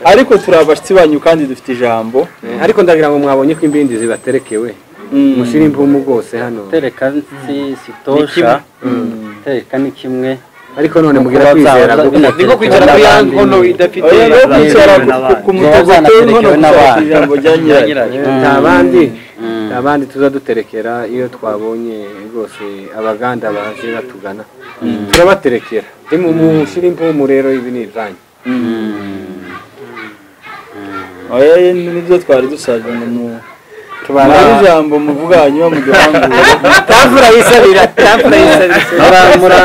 ariko turi abashyitsi banyu kandi dufite ijambo Eh, ariko ndagira ngo mwabonye ko imbindi zibaterekewe Mm. mushyire imvumu rwose hano tereka si sitosha tereka ni kimwe ariko none mugira Kuba kwizera byaba kuko- binaterekewe niko kwicara kuri ya n'abandi. nkono idafite oya rero kwicara ku- ku- ku mutago uteye inkono Zanaterekewe n'abana. kugira ijambo rya nyirayo nta bandi nta bandi tuzaduterekera iyo twabonye rwose abaganda baje batugana turabaterekera mushyire imvumu rero ibi ni ibyanyu oya ye, nibyo twari dusabye mu muri ijambo muvuga hanyuma mugihangure tavura yisabira tavura yisabira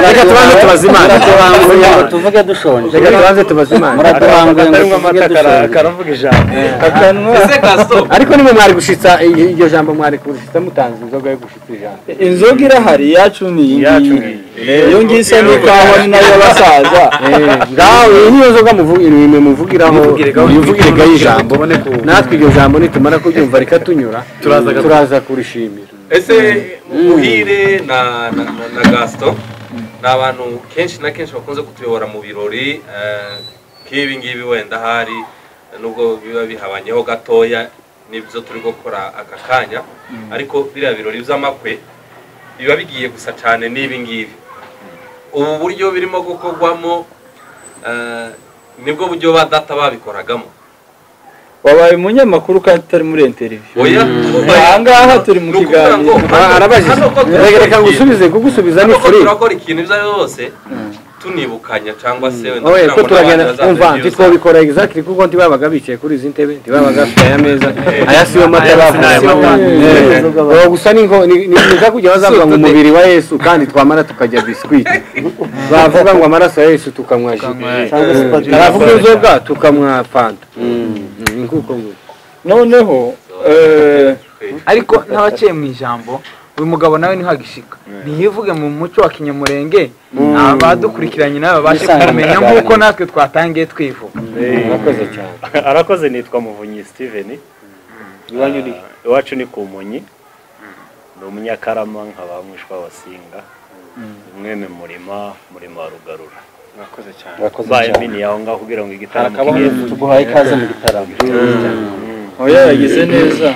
reka tubanze tubaze imana muratubanguye ngo tuvuge dushonje reka tubanze tubaze imana muratubanguye ngo tuvuge dushonje karavuga ijambo akanwa ese kasitopu ariko nimwe mwari gushitsa i- iryo jambo mwari gushitsa mutanze inzoga yo gushitsa ijambo inzoga irahari iyacu ni iyi ngiyi iyo ngiyi isa n'ikawa ni nayo y'abasaza ngaho iyi niyo nzoga muvugira imwe muvugiraho mivugire gaho ijambo natwe iryo jambo nitumara kuryumva rikatunyura turaza kurishimira ese muhire na na na- na gasito ni abantu kenshi na kenshi bakunze kutuyobora mu birori eh, nk'ibi ngibi wenda hari nubwo biba bihabanyeho gatoya nibyo turi gukora aka kanya ariko biriya birori by'amakwe biba bigiye gusa cyane n'ibi ngibi ubu buryo birimo gukorwamo eh, nibwo buryo ba data babikoragamo wabaye umunyamakuru kandi utari muri interiviyu oya Aha ngaha turi mu Ni ukuvuga ngo kiganiro. hano- arabajije hano ko turi reka reka kubwira. ngusubize kugusubiza ni ariko furi turakora ikintu ibyo ari byo byose tunibukanya cyangwa se wenda oye kugira ko ngo turagenda n'abandi umva bazaze bibuza. ntitwobikora exactly kuko ntibabaga bicaye kuri izi ntebe ntibabaga bafite aya meza aya siyo mata bavuze Eh, gusa ni ngo ni ni- ni za kujya bazavuga ngo umubiri wa yesu kandi twamara tukajya biscuit bavuga ngo amaraso ya yesu tukanywa ji cyangwa se baravuga inzoga tukanywa fanta ni nk'uko nguko noneho eh, ariko n'abaciye mu ijambo uyu mugabo nawe ntihagishika ntiyivuge mu muco wa kinyamurenge abadukurikiranye nawe babashe Nisanga kumenya mu nk'uko kiganiro. natwe twatangiye twivuga murakoze cyane arakoze nitwa muvunyi steven iwanyu ni iwacu ni ku munyi ni umunyakarama nkaba mwishwa wasinga mwene murima murima wa rugarura murakoze cyane urakoze mbaye cyane mbini yaho ngaho kugira ngo igitaramo Harakabaho kigende tuguhaye ikaze mu gitaramo oya yagize neza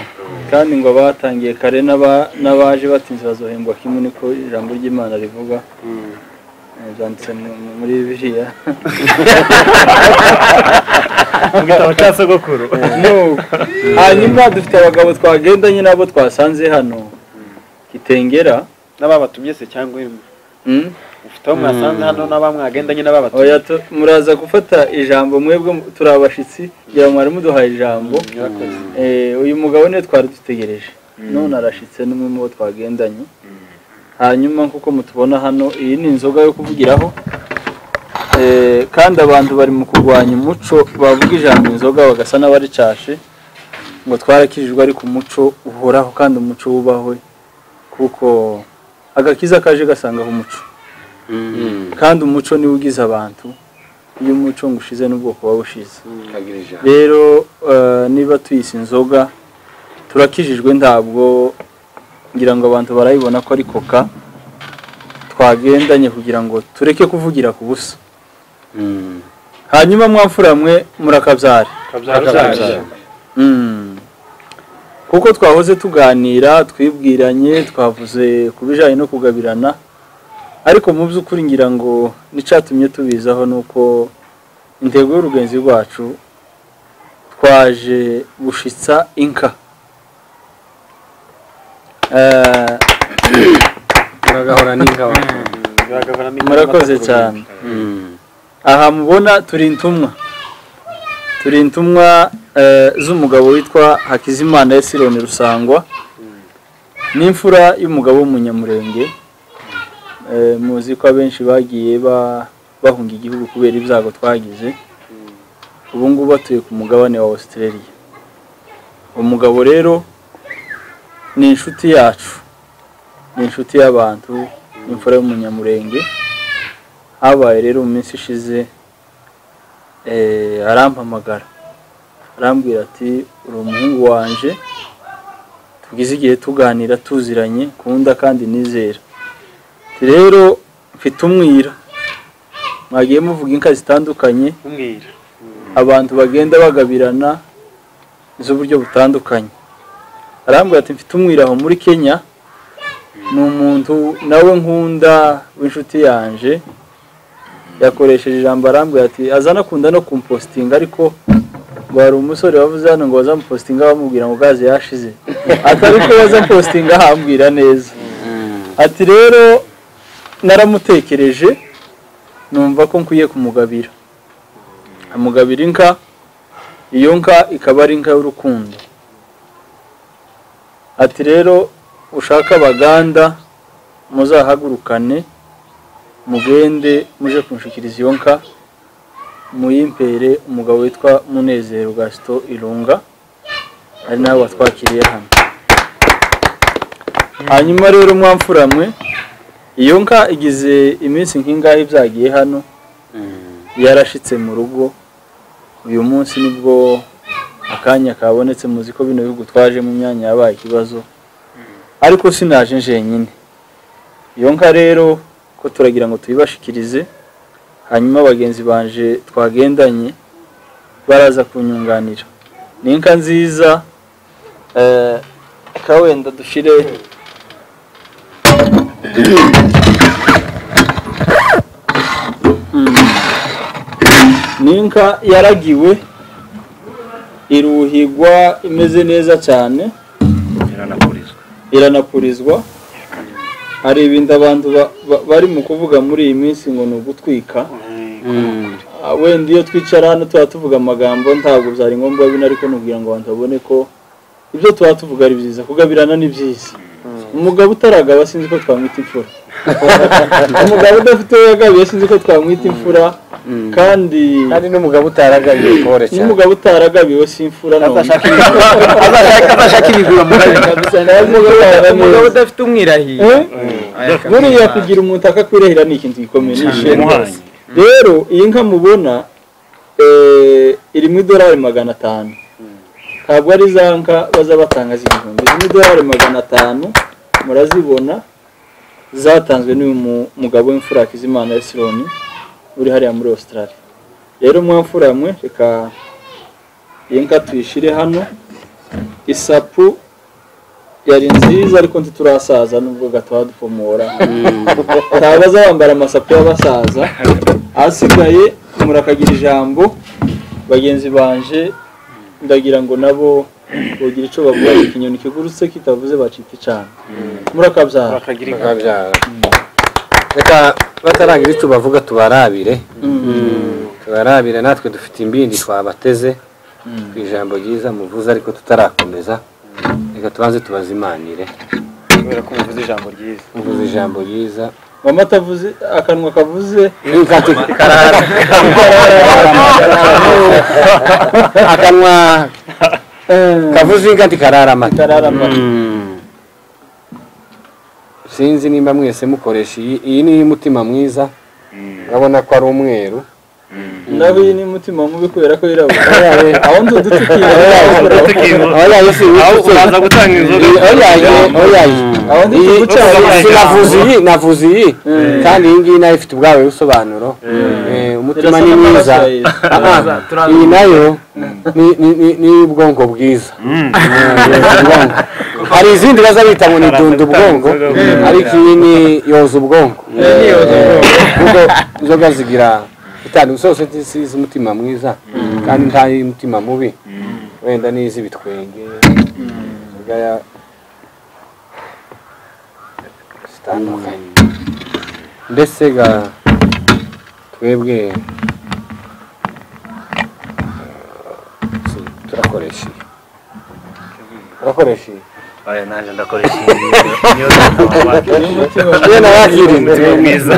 kandi ngo batangiye kare n'aba- n'abaje batinze bazohembwa kimwe niko ijambo ry'imana rivuga Eh, byanditse mu- muri biriya mu gitabo cya sogokuru Nuko. hanyuma dufite abagabo twagendanye nabo twasanze hano kitengera n'ababatumye se cyangwa imwe mm? ufite aho mwasanze hano n'abamwagendanye n'ababatumye oya tu- muraza gufata ijambo mwebwe mu- turi abashyitsi kugira ngo mwari muduhaye ijambo Eh, uyu mugabo niwe twari dutegereje none arashyitse n'umwe mu bo twagendanye hanyuma nk'uko mutubona hano iyi ni inzoga yo kuvugiraho Eh, kandi abantu bari mu kurwanya umuco bavuga ijambo inzoga bagasa n'abaricashe ngo twarakijijwe ariko umuco uhoraho kandi umuco wubahwe kuko agakiza kaje gasangaho umuco kandi umuco niwo ugize abantu iyo umuco ngo ushize n'ubwoko buba bushize kagira ijambo rero eh, niba tuyise inzoga turakijijwe ntabwo ngira ngo abantu barayibona ko ari koka twagendanye kugira ngo tureke kuvugira ku busa hanyuma mwamfura mwe murakabyara Mm. kuko twahoze tuganira twibwiranye twavuze ku bijyanye no kugabirana ariko mu by'ukuri ngira ngo n'icyatumye tubizaho ni uko intego y'urugenzi rwacu twaje gushitsa inka Eh, muragahora n'ingabo murakoze cyane aha mubona turi intumwa turi intumwa eh, z'umugabo witwa hakizimana esironi rusangwa n'imfura y'umugabo w'umunyamurenge Eh, muzi ko abenshi bagiye ba- bahunga igihugu kubera ibyago twagize ubu ngubu batuye ku mugabane wa Australia umugabo rero ni inshuti yacu ni inshuti y'abantu imfura y'umunyamurenge habaye rero mu minsi ishize eh, arampamagara arambwira ati uri umuhungu wanje tugize igihe tuganira tuziranye kunda kandi nizera Ati, rero mfite umwira mwagiye muvuga inka zitandukanye umwira abantu bagenda bagabirana z'uburyo butandukanye arambwira ati mfite umwiraho muri kenya ni umuntu nawe nkunda w'inshuti yanje yakoresheje ijambo arambwira ati aza anakunda no kumpositinga ariko ngo hari umusore wavuze hano ngo bazamupositinga bamubwira ngo gaze yashize atari ko bazapositinga ahambwira neza ati rero naramutekereje numva ko nkwiye kumugabira amugabira inka iyo nka ikaba ari inka y'urukundo ati rero ushaka abaganda muzahagurukane mugende muje kunshikiriza iyo nka muyimpere umugabo witwa munezero gasito irunga ari nawe watwakiriye hano hanyuma rero mwamfuramwe iyo nka igize iminsi nk'ingahe byagiye hano yarashitse mu rugo uyu munsi nibwo akanya kabonetse muzi ko bino bihugu twaje mu myanya yabaye ikibazo ariko sinaje njenyine iyo nka rero ko turagira ngo tuyibashikirize hanyuma bagenzi banje twagendanye baraza kunyunganira ni inka nziza eh, reka wenda dushire ni inka yaragiwe iruhigwa imeze neza cyane iranakurizwa iranapurizwa hari ibindi abantu ba- ba- bari mu kuvuga muri iyi minsi ngo ni ugutwika Ah, wenda iyo twicara hano tuba tuvuga amagambo ntabwo byari ngombwa bino ariko nubwira ngo abantu babone ko ibyo tuba tuvuga ari byiza kugabirana ni byiza umugabo utaragaba sinzi ko twamwita imfura umugabo udafite uwo yagabiye sinzi ko twamwita imfura kandi kandi n'umugabo utaragabiye kore cyane n'umugabo utaragabiwe si imfura none azashaka ibigura mu umugabo umugabo udafite umwirahiye buriya kugira umuntu akakwirahira ni ikintu gikomeye ni ishema umuhanyi rero iyi nka mubona eh, iri mu idorari magana atanu ntabwo ari za nka baza batanga z'igihumbi izi n'idolari magana atanu murazibona zatanzwe n'uyu mu- mugabo w'imfura Hakizimana Esironi uri hariya muri Australia rero mwamfura mwe reka iyi nka tuyishire hano isapu yari nziza ariko ntiturasaza n'ubwo gataha dupomora ntabaza bambara amasapu y'abasaza asigaye murakagira ijambo bagenzi banje ndagira ngo nabo bogira icyo bavuga ngo ikinyoni kigurutse kitavuze bacika icana murakabyara bakabyara reka batarangira icyo bavuga tubarabire tubarabire natwe dufite imbindi twabateze ku ijambo ryiza muvuze ariko tutarakomeza reka tubanze tubazimanire kubera ko muvuze ijambo ryiza muvuze ijambo ryiza mama atavuze akanwa kavuze akanwa kavuze inka ntikarara amata kararama sinzi nimba mwese mukoresha iyi iyi ni iy'umutima mwiza urabona ko ari umweru nawe iyi ni umutima mubi kubera ko yirabura Oya, aho ndi udutukiye oya, isi wicutse. gutanga Oya, oya, oya. aho ndi Iyi- tugucana si navuze iyi navuze iyi kandi iyi ngiyi nayo ifite ubwawe busobanuro Eh, umutima Irasa ni mwiza n'amaraso ya Yesu. Ah, ah. Turaza- turaza- iyi nayo ni- ni- ni- ni ubwonko bwiza Eh, ubwonko. hari izindi baza bita ngo ni dunda ubwonko ariko iyi ni yoza ubwonko kuko inzoga zigira itanu zose z'umutima mwiza kandi nta y'umutima mubi wenda n'iz'ibitwenge inzoga ya- zitandukanye mbese ga twebwe eh, si- turakoresha iyi turakoresha iyi oya naje ndakoresha iyi niyo ntabwo yewe nabakirinda umutima mwiza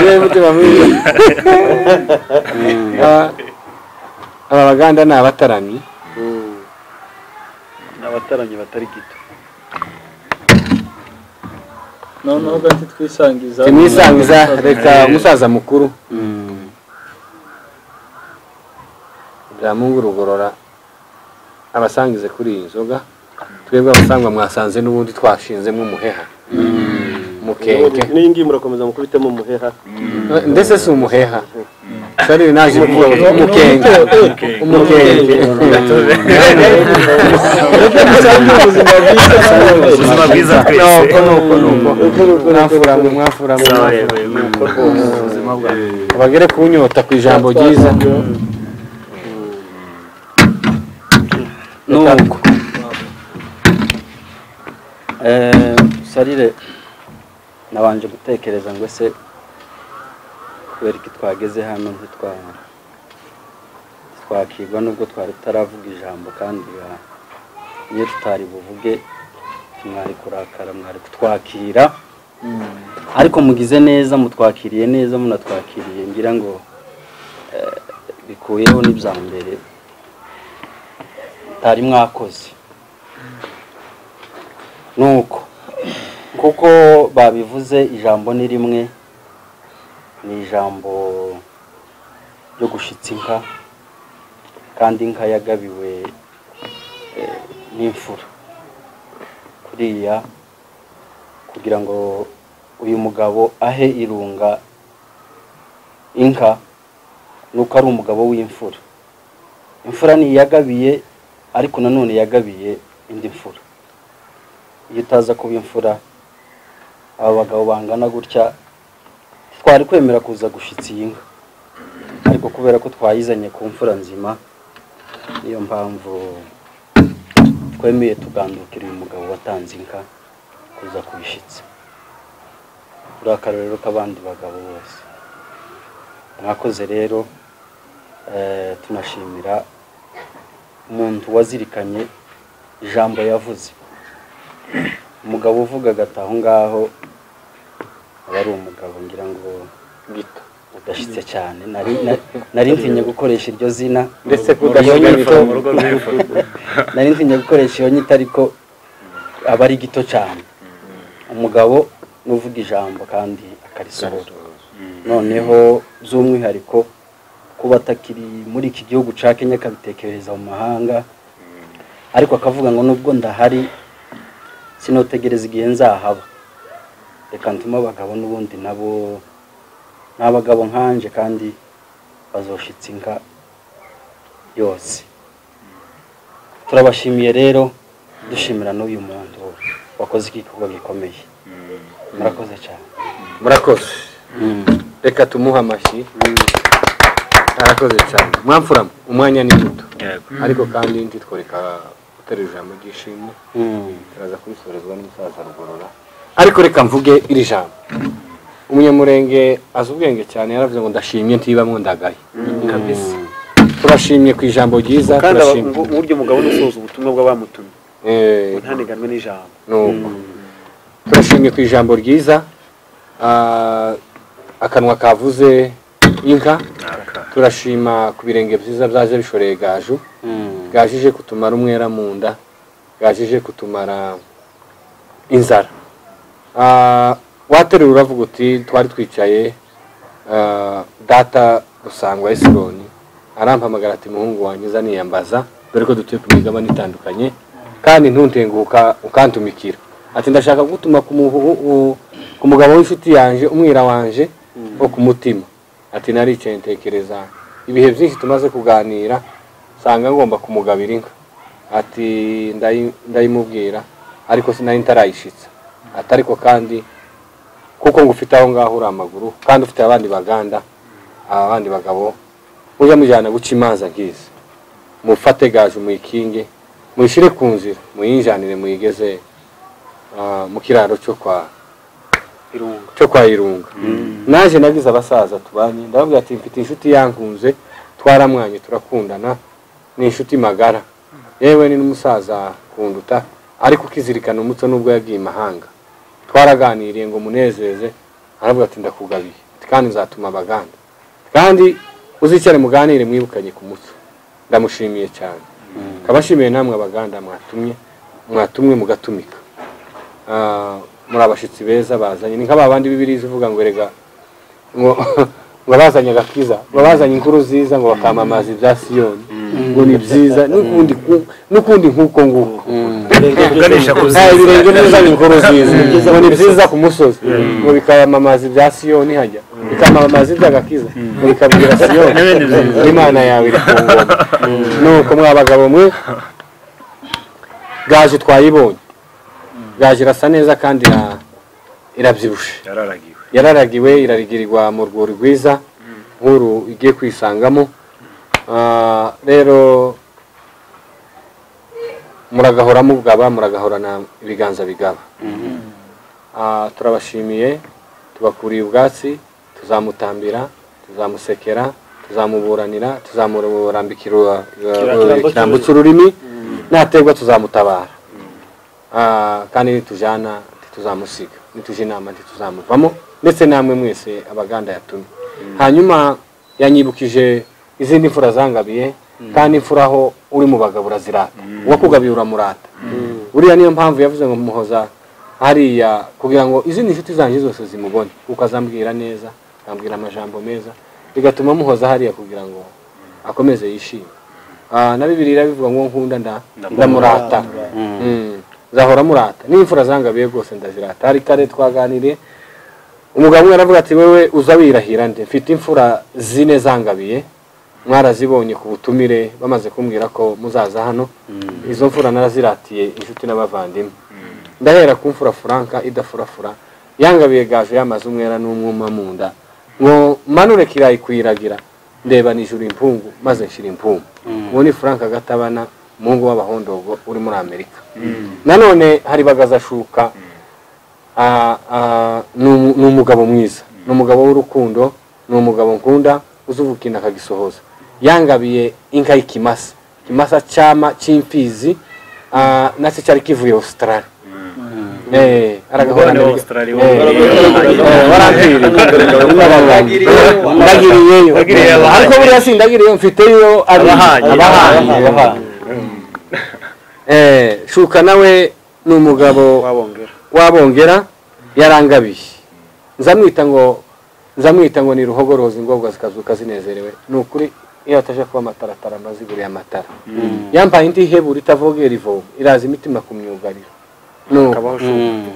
yewe mutima mwiza Ah, aba baganda ni abataramyi ni abataramyi batari gito noneho gati twisangiza timwisangiza reka umusaza mukuru byamungu rugorora abasangize kuri iyi nzoga twebwe abasangwa mwasanze n'ubundi twashinzemo umuheha mukenke n'iyi ngiyi murakomeza mukubitemo umuheha ndetse si umuheha sarire naje kuvuga ngo umukenke umukenke ubuzima bwiza ubuzima bwiza twese nuko nuko nuko mwafuramwe mwafuramwe Sawa yewe, nuko rwose. bagere ku nyota ku ijambo ryiza nuko Eh, sarire nabanje gutekereza ngo ese kubera iki twageze hano ntitwa twakigwa nubwo twari tutaravuga ijambo kandi ah, iyo tutari buvuge mwari kurakara mwari kutwakira ariko mugize neza mutwakiriye neza munatwakiriye ngira ngo eh, bikuyeho n'ibya mbere mutari mwakoze nuko kuko babivuze ijambo ni rimwe ni ijambo ryo gushitsa inka kandi inka yagabiwe eh, n'imfura kuriya kugira ngo uyu mugabo ahe irunga inka nuko ari umugabo w'imfura imfura ntiyagabiye ariko nanone yagabiye indi mfura iyo utaza kuba imfura aba bagabo bangana gutya twari kwemera kuza gushitsa iyi nka ariko kubera ko twayizanye ku mfura nzima niyo mpamvu twemeye tugandukira uyu mugabo watanze inka kuza kubishitsa uri akarorero k'abandi bagabo bose mwakoze rero eh, tunashimira umuntu wazirikanye ijambo yavuze umugabo uvuga agata aho ngaho aba ari umugabo ngira ngo gito udashyitse cyane nari na- nari ntinye gukoresha iryo zina ndetse Iyo nyito kudashoboye nari ntinye gukoresha iyo nyito ariko aba ari gito cyane umugabo n'uvuga ijambo kandi akarisohora noneho by'umwihariko kuba atakiri muri iki gihugu cya kenya akabitekerereza mu mahanga ariko akavuga ngo nubwo ndahari sinotegereza igihe nzahaba reka ntume abagabo n'ubundi nabo ni abagabo nkanje kandi bazoshitse inka yose turabashimiye rero dushimira n'uyu muntu wakoze igikorwa gikomeye murakoze cyane murakoze reka tumuhe amashyi arakoze cyane mwamfuramo umwanya ni muto ariko kandi ntitworeka guterera ijambo ry'ishimwe turaza kurisorezwa n'umusaza rugorora ariko reka mvuge iri jambo umunyamurenge azi ubwenge cyane yaravuze ngo ndashimye ntibamwe ndagaye kabisa turashimye ku ijambo ryiza kandi aba- turashimye ngu- burya umugabo ni usoza ubutumwa bw'abamutumye Eh, ngo ntaneganwe n'ijambo nuko turashimye ku ijambo ryiza Ah, akanwa kavuze inka turashima ku birenge byiza byaje bishoreye gaju gajije kutumara umwera mu nda gajije kutumara inzara Ah, waterura uravuga uti twari twicaye ah, data dusangwa esironi arampamagara ati muhungu wanjye uza niyambaza dore ko dutuye ku migabane itandukanye kandi ntuntenguka ukantumikira ati ndashaka kugutuma ku muhu- u- ku mugabo w'inshuti yanjye umwira wanje wo ku mutima ati naricaye ntekereza ibihe byinshi tumaze kuganira nsanga ngomba kumugabira inka ati ndayi- ndayimubwira ariko sinari ntarayishitsa ati ariko kandi kuko ngo ufite aho ngaho uri amaguru kandi ufite abandi baganda abandi bagabo ujya mujyana guca imanza nk'izi mufate gaje muyikinge muyishyire ku nzira muyinjanire muyigeze ah, mu kiraro cyo kwa cyo kwa irunga naje nagize abasaza tubanye ndababwira ati mfite inshuti yankunze twaramwanye turakundana ni inshuti magara yewe ni n'umusaza kunduta ariko ukizirikana umuco n'ubwo yagiye imahanga twaraganiriye ngo munezeze aravuga ati ndakugabiye Ati, kandi nzatuma abaganda kandi uzicare muganire mwibukanye ku muco ndamushimiye cyane kabashimiye namwe abaganda mwatumye mwatumwe mugatumika Ah, muri abashyitsi beza bazanye ni nk'aba bandi b'ibirizi uvuga ngo erega ngo ngo bazanye agakiza ngo bazanye inkuru ziza ngo bakamamaza ibya siyoni ngo ni byiza n'ukundi ku- n'ukundi nk'uko nguko uganisha ku nta ibirenge neza inkuru ziza ngo ni byiza ku musozi ngo bikamamaza ibya siyoni hajya bikamamaza iby'agakiza ngo bikabwira siyoni imana yawe iri ku ngoma nuko mwa bagabo mwe gaje twayibonye gaje irasa neza kandi ira- irabyibushe yararagiwe yararagiwe irarigirirwa mu rwuri rwiza nk'uru igiye kwisangamo Ah, rero muragahora mugaba muragahorana ibiganza bigaba Ah, turabashimiye tubakuriye ubwatsi tuzamutambira tuzamusekera tuzamuburanira tuzamurambikira uh, ikirambo cy'ururimi naterwa tuzamutabara Ah, kandi nitujyana ntituzamusiga nitujya inama ntituzamuvamo ndetse namwe mwese abaganda yatumye hanyuma yanyibukije izindi mfura zangabiye kandi imfura aho uri mu bagabo urazirata uwakugabiye uramurata buriya niyo mpamvu yavuze ngo muhoza hariya kugira ngo izindi nshuti zanjye zose zimubone kuko azambwira neza azambwira amajambo meza bigatuma muhoza hariya kugira ngo akomeze yishime Ah, na bibiliya bivuga ngo nkunda nda- ndamurata Mm. nzahora murata n'imfura zangabiye rwose ndazirata hari kare twaganiriye umugabo umwe aravuga ati wewe uza wirahira nde mfite imfura zine zangabiye mwarazibonye ku butumire bamaze kumbwira ko muzaza hano izo mfura naraziratiye inshuti n'abavandimwe ndahera ku mfura furanka idafurafura yangabiye gaje yamaze umwera n'umwuma mu nda ngo manure kirayi kuyiragira ndeba nijuru impungu maze nshira impungu uwo ni furanka gatabana umuhungu w'abahondogo uri muri amerika nanone hari bagazashuka Ah, ah, ni umu- ni umugabo mwiza ni umugabo w'urukundo ni umugabo nkunda uzi uvukinda akagisohoza yangabiye inka y'ikimasa ikimasa cyama cy'imfizi ah, nacyo cyari kivuye australia Eh, aragahora Umugabane wa na- Australia Eh, wo- eh, warambiriye. ndagiriyeyo Ndagiriyeyo abahanyi. ariko buriya sindagiriyeyo mfiteyo abahanyi Abahanyi. abahanyi abahanyi. Eh, shuka nawe ni umugabo wabongera wabongera yarangabiye nzamwita ngo nzamwita ngo ni ruhogorozi ingobwa zikazuka zinezerewe ni ukuri iyo hataje kuba amataratara amaziguriye amatara yampaye indi ihebura itavogera ivomo iraza imitima ku myugariro nuko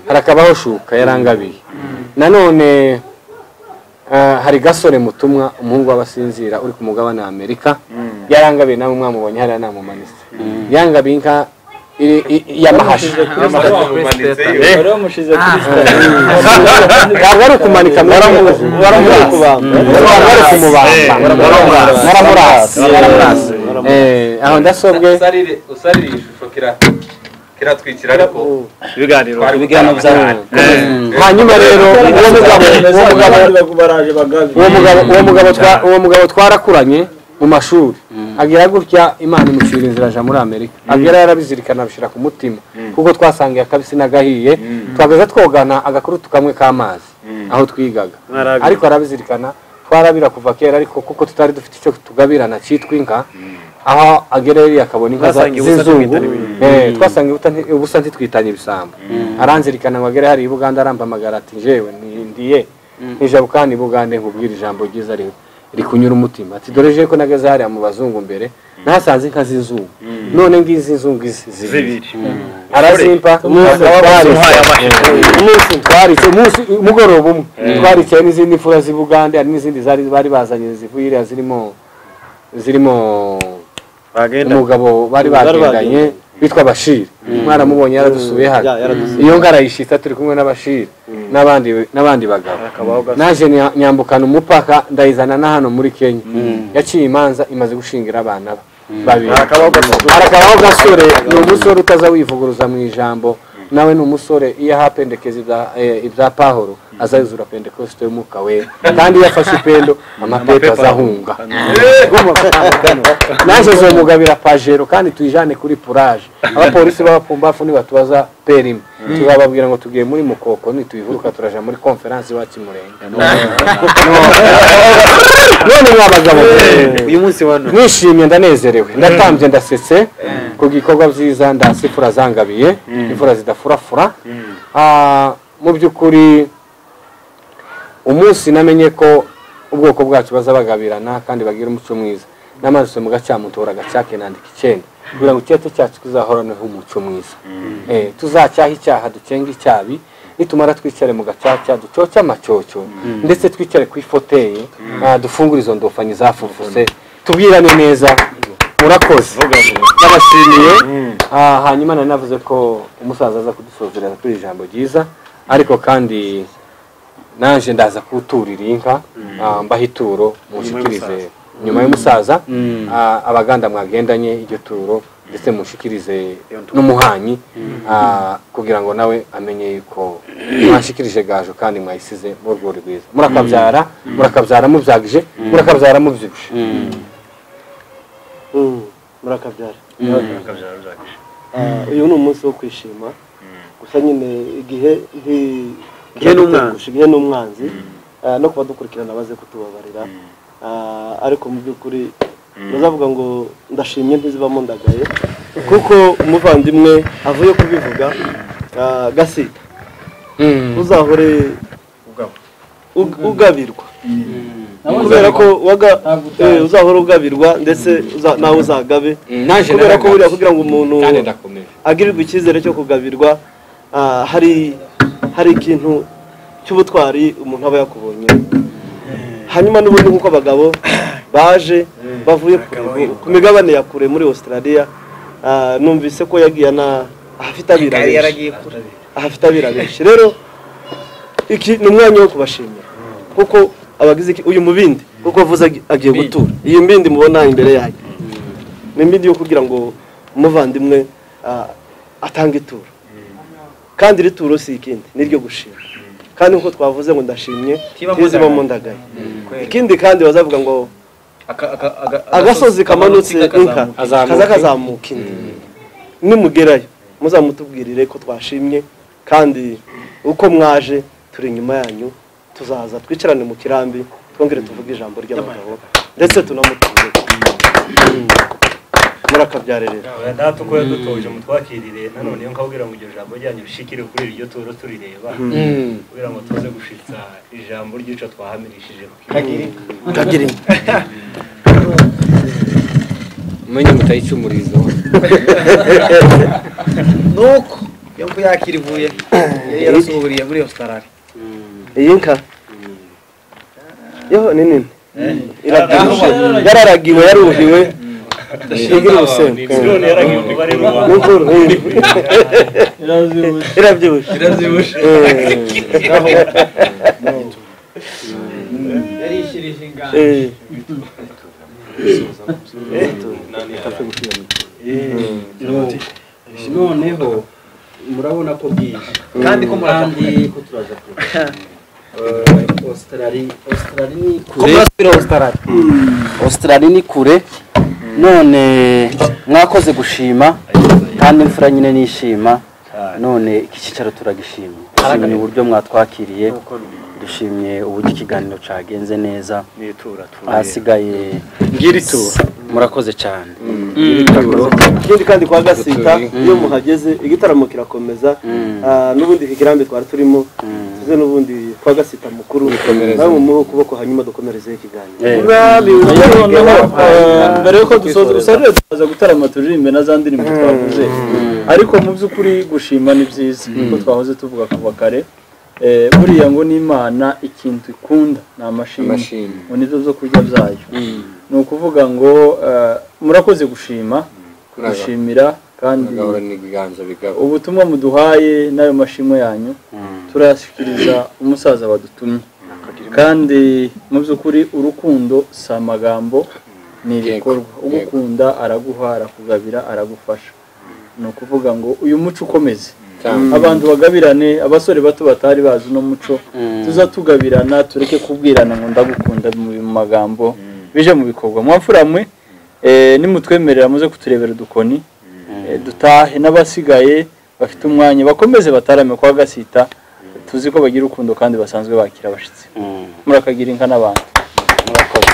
harakabaho shuka yarangabiye nanone ah, hari gasore mutumwa umuhungu w'abasinzira uri ku mugabane wa amerika yarangabiye nawe mwamubonye hariya namumanitse yangabiye inka iri- i- i- yamahashi wari wamushize kuri ntabwo ari ukumanika waramuzi wari kubamba ntabwo ari kumubamba waramurasa waramurasa Eh, aho ndasobwe usarire usarire iyi shusho kira kiratwikira ariko ibiganiro twari ibiganiro bya hanyuma rero uwo mugabo uwo mugabo baraje bagabi uwo mugabo uwo mugabo twa- uwo mugabo twarakuranye mu mashuri agira gutya imana imucira inzira aja muri amerika agera yarabizirikana abishyira ku mutima kuko twasangiye akabisi n'agahiye twagaza twogana agakurutu kamwe k'amazi aho twigaga Narabira. ariko arabizirikana twarabira kuva kera ariko kuko tutari dufite icyo tugabirana cyitwa inka aho agera yari akabona inka za- Twasangiye ubusa z'inzungu ntitwitana Eh, twasangiye ubuta nti- ubusa ntitwitanye ibisambo aranzirikana ngo agere hari i buganda arampamagara ati jewe ndiye nijabukani bugande nkubwira ijambo ryiza ri- rikunyura umutima ati dore je ko nageze hariya mu bazungu mbere nahasanze inka z'inzungu none ngizi inzungu izi- zibiri arazimpa umuhaye amashyi. umunsi twaritse umunsi umugoroba umwe twarikeye n'izindi mfura z'i bugande hari n'izindi zari bari bazanye zivuye iriya zirimo zirimo bagenda umugabo bari bagendanye witwa bashir mwaramubonye yaradusuye hano Ya- yaradusuye. iyo ngarayishita turi kumwe n'abashir n'abandi n'abandi bagabo akabaho gasa naje nya- nyambukana umupaka ndayizana na hano muri kenya yaciye imanza imaze gushingira abana be babiri akabaho gasa harakabaho gasore ni umusore utaza wivuguruza mu ijambo nawe ni umusore iyo aha pendekeza ibya- eh, ibya pahoro azayuzura pendekosite y'umwuka we kandi iyo afashe ipendo amapepo azahunga naje zomugabira pajero kandi tuyijane kuri puraje abapolisi b'abapfumbafu nibatubaza perime tuzababwira ngo tugiye muri mukoko nituyivuruka turaja muri konferansi iwacu i murenge none mwa bagabo uyu munsi wa none nishimye ndanezerewe ndatambye ndasetse ku gikorwa byiza ndasi imfura zangabiye imfura zidafurafura Ah, mu by'ukuri umunsi namenye ko ubwoko bwacu baza bagabirana kandi bagira umuco mwiza n'amaso mu gacamutora agacyake nandika icyenda kugira ngo icyete cyacu kizahoraneho umuco mwiza Eh, tuzacyahe icyaha dukenge icyabi nitumara twicare mu gacaca ducoce amacyoco ndetse twicare ku ifoteye ah, dufungure izo ndofanyi zafufuse tubwirane neza murakoze ndabashimiye Ah, hanyuma nari navuze ko umusaza aza kudusozerera kuri iri jambo ryiza ariko kandi naje ndaza kuturira inka ah, mbaha ituro munshikirize nyuma y'umusaza ah, abaganda mwagendanye iryo turo ndetse munshikirize n'umuhanyi ah, kugira ngo nawe amenye yuko mwashikirije gajo kandi mwayisize mu rwuri rwiza murakabyara murakabyara mubyagije murakabyara mubyibushe Mm, murakabyara neza Ah, uyu ni umunsi wo kwishima gusa nyine igihe nti Igihe n'umwanzi. gusa igihe n'umwanzi Ah, no kuba dukurikirana baze kutubabarira Ah, ariko mu by'ukuri bazavuga ngo ndashimye ntizibamo ndagaye kuko umuvandimwe avuye kubivuga ah, gasi uzahore Ug- ugabirwa kubera ko waga- eh, uzahora ugabirwa ndetse uza- nawe uzagabe naje kubera ko buriya naragaje. kugira ngo umuntu kandi ndakomeje agirirwa icyizere cyo kugabirwa ah, hari hari ikintu cy'ubutwari umuntu aba yakubonye hanyuma n'ubundi nk'uko abagabo baje bavuye kure- ku migabane ya kure muri australia ah, numvise ko yagiye ana ahafite abira benshi ahafite abira benshi rero iki ni umwanya wo kubashimira kuko abagize iki- uyu mubindi kuko avuze agi- agiye gutura iyi mbindi mubona imbere yanyu ni imbindi yo kugira ngo umuvandimwe ah, atange ituro kandi iri turo si ikindi ni iryo gushima kandi nk'uko twavuze ngo ndashimye ntizibamo ndagaye ikindi kandi bazavuga ngo agasozi kamanutse inka kaza kazamuka indi nimugerayo muzamutubwirire ko twashimye kandi uko mwaje turi inyuma yanyu tuzaza twicarane mu kirambi twongere tuvuge ijambo ry'abagabo ndetse tunamutuze murakabyarerera datuko yadutoje mutwakirire nanone iyo nkabwira ngo iryo jambo ryanyu rishikire kuri iryo turo turireba kugira ngo tuze gushitsa ijambo ry'ico twahamirishije ku kibuga. umenye mutayicumurizo nuko iyo mvu yakira ivuye yari yarasuhuriye muri ositarari iyi nka yo ni nini irabyibushye yararagiwe yaruhiwe igira ubusenga none yaragiye umubare Ni rubanda inkuru, eh. irabyibushye yarishyirije ingano Eh, noneho murabona ko bwije kandi ko murashaka kandi ko turaza kurusha ositarari ositarari ni kure kurasubira ositarari ositarari ni kure none mwakoze gushima kandi imfura nyine nishima none iki cyicaro turagishimye dushimye uburyo mwatwakiriye dushimye uburyo ikiganiro cyagenze neza n'itura tuba ahasigaye ngira ituro murakoze cyane ikindi kandi kwa gasita Mm. iyo muhageze igitaramo kirakomeza Mm. Ah, n'ubundi iki kirambi twari turimo Mm. tuze n'ubundi kwa gasita mukuru Dukomereze. nawe mumuhe ukuboko hanyuma dukomerezeho ikiganiro Eh, noneho eh, mbere yuko dusoza usarire tukaza gutarama turirimbe na za ndirimbo twavuze ariko mu by'ukuri gushima ni byiza kuko twahoze tuvuga kuva kare Eh, buriya ngo ni imana ikintu ikunda ni amashimwe amashimwe ngo nibyo zo kurya byayo ni ukuvuga ngo eh, murakoze gushima gushimira kandi agahora n'ibiganza bigabo ubutumwa muduhaye n'ayo mashimwe yanyu turayashyikiriza umusaza badutumye kandi mu by'ukuri urukundo si amagambo ni ibikorwa Yego, ugukunda araguha arakugabira aragufasha ni ukuvuga ngo uyu muco ukomeze cyane abantu bagabirane abasore bato batari bazi uno muco tuza tugabirana tureke kubwirana ngo ndagukunda mu mu magambo bije mu bikorwa mwamfuramwe eh, nimutwemerera muze kuturebera udukoni eh, dutahe n'abasigaye bafite umwanya bakomeze batarame kwa gasita tuzi ko bagira urukundo kandi basanzwe bakira abashyitsi murakagira inka n'abantu murakoze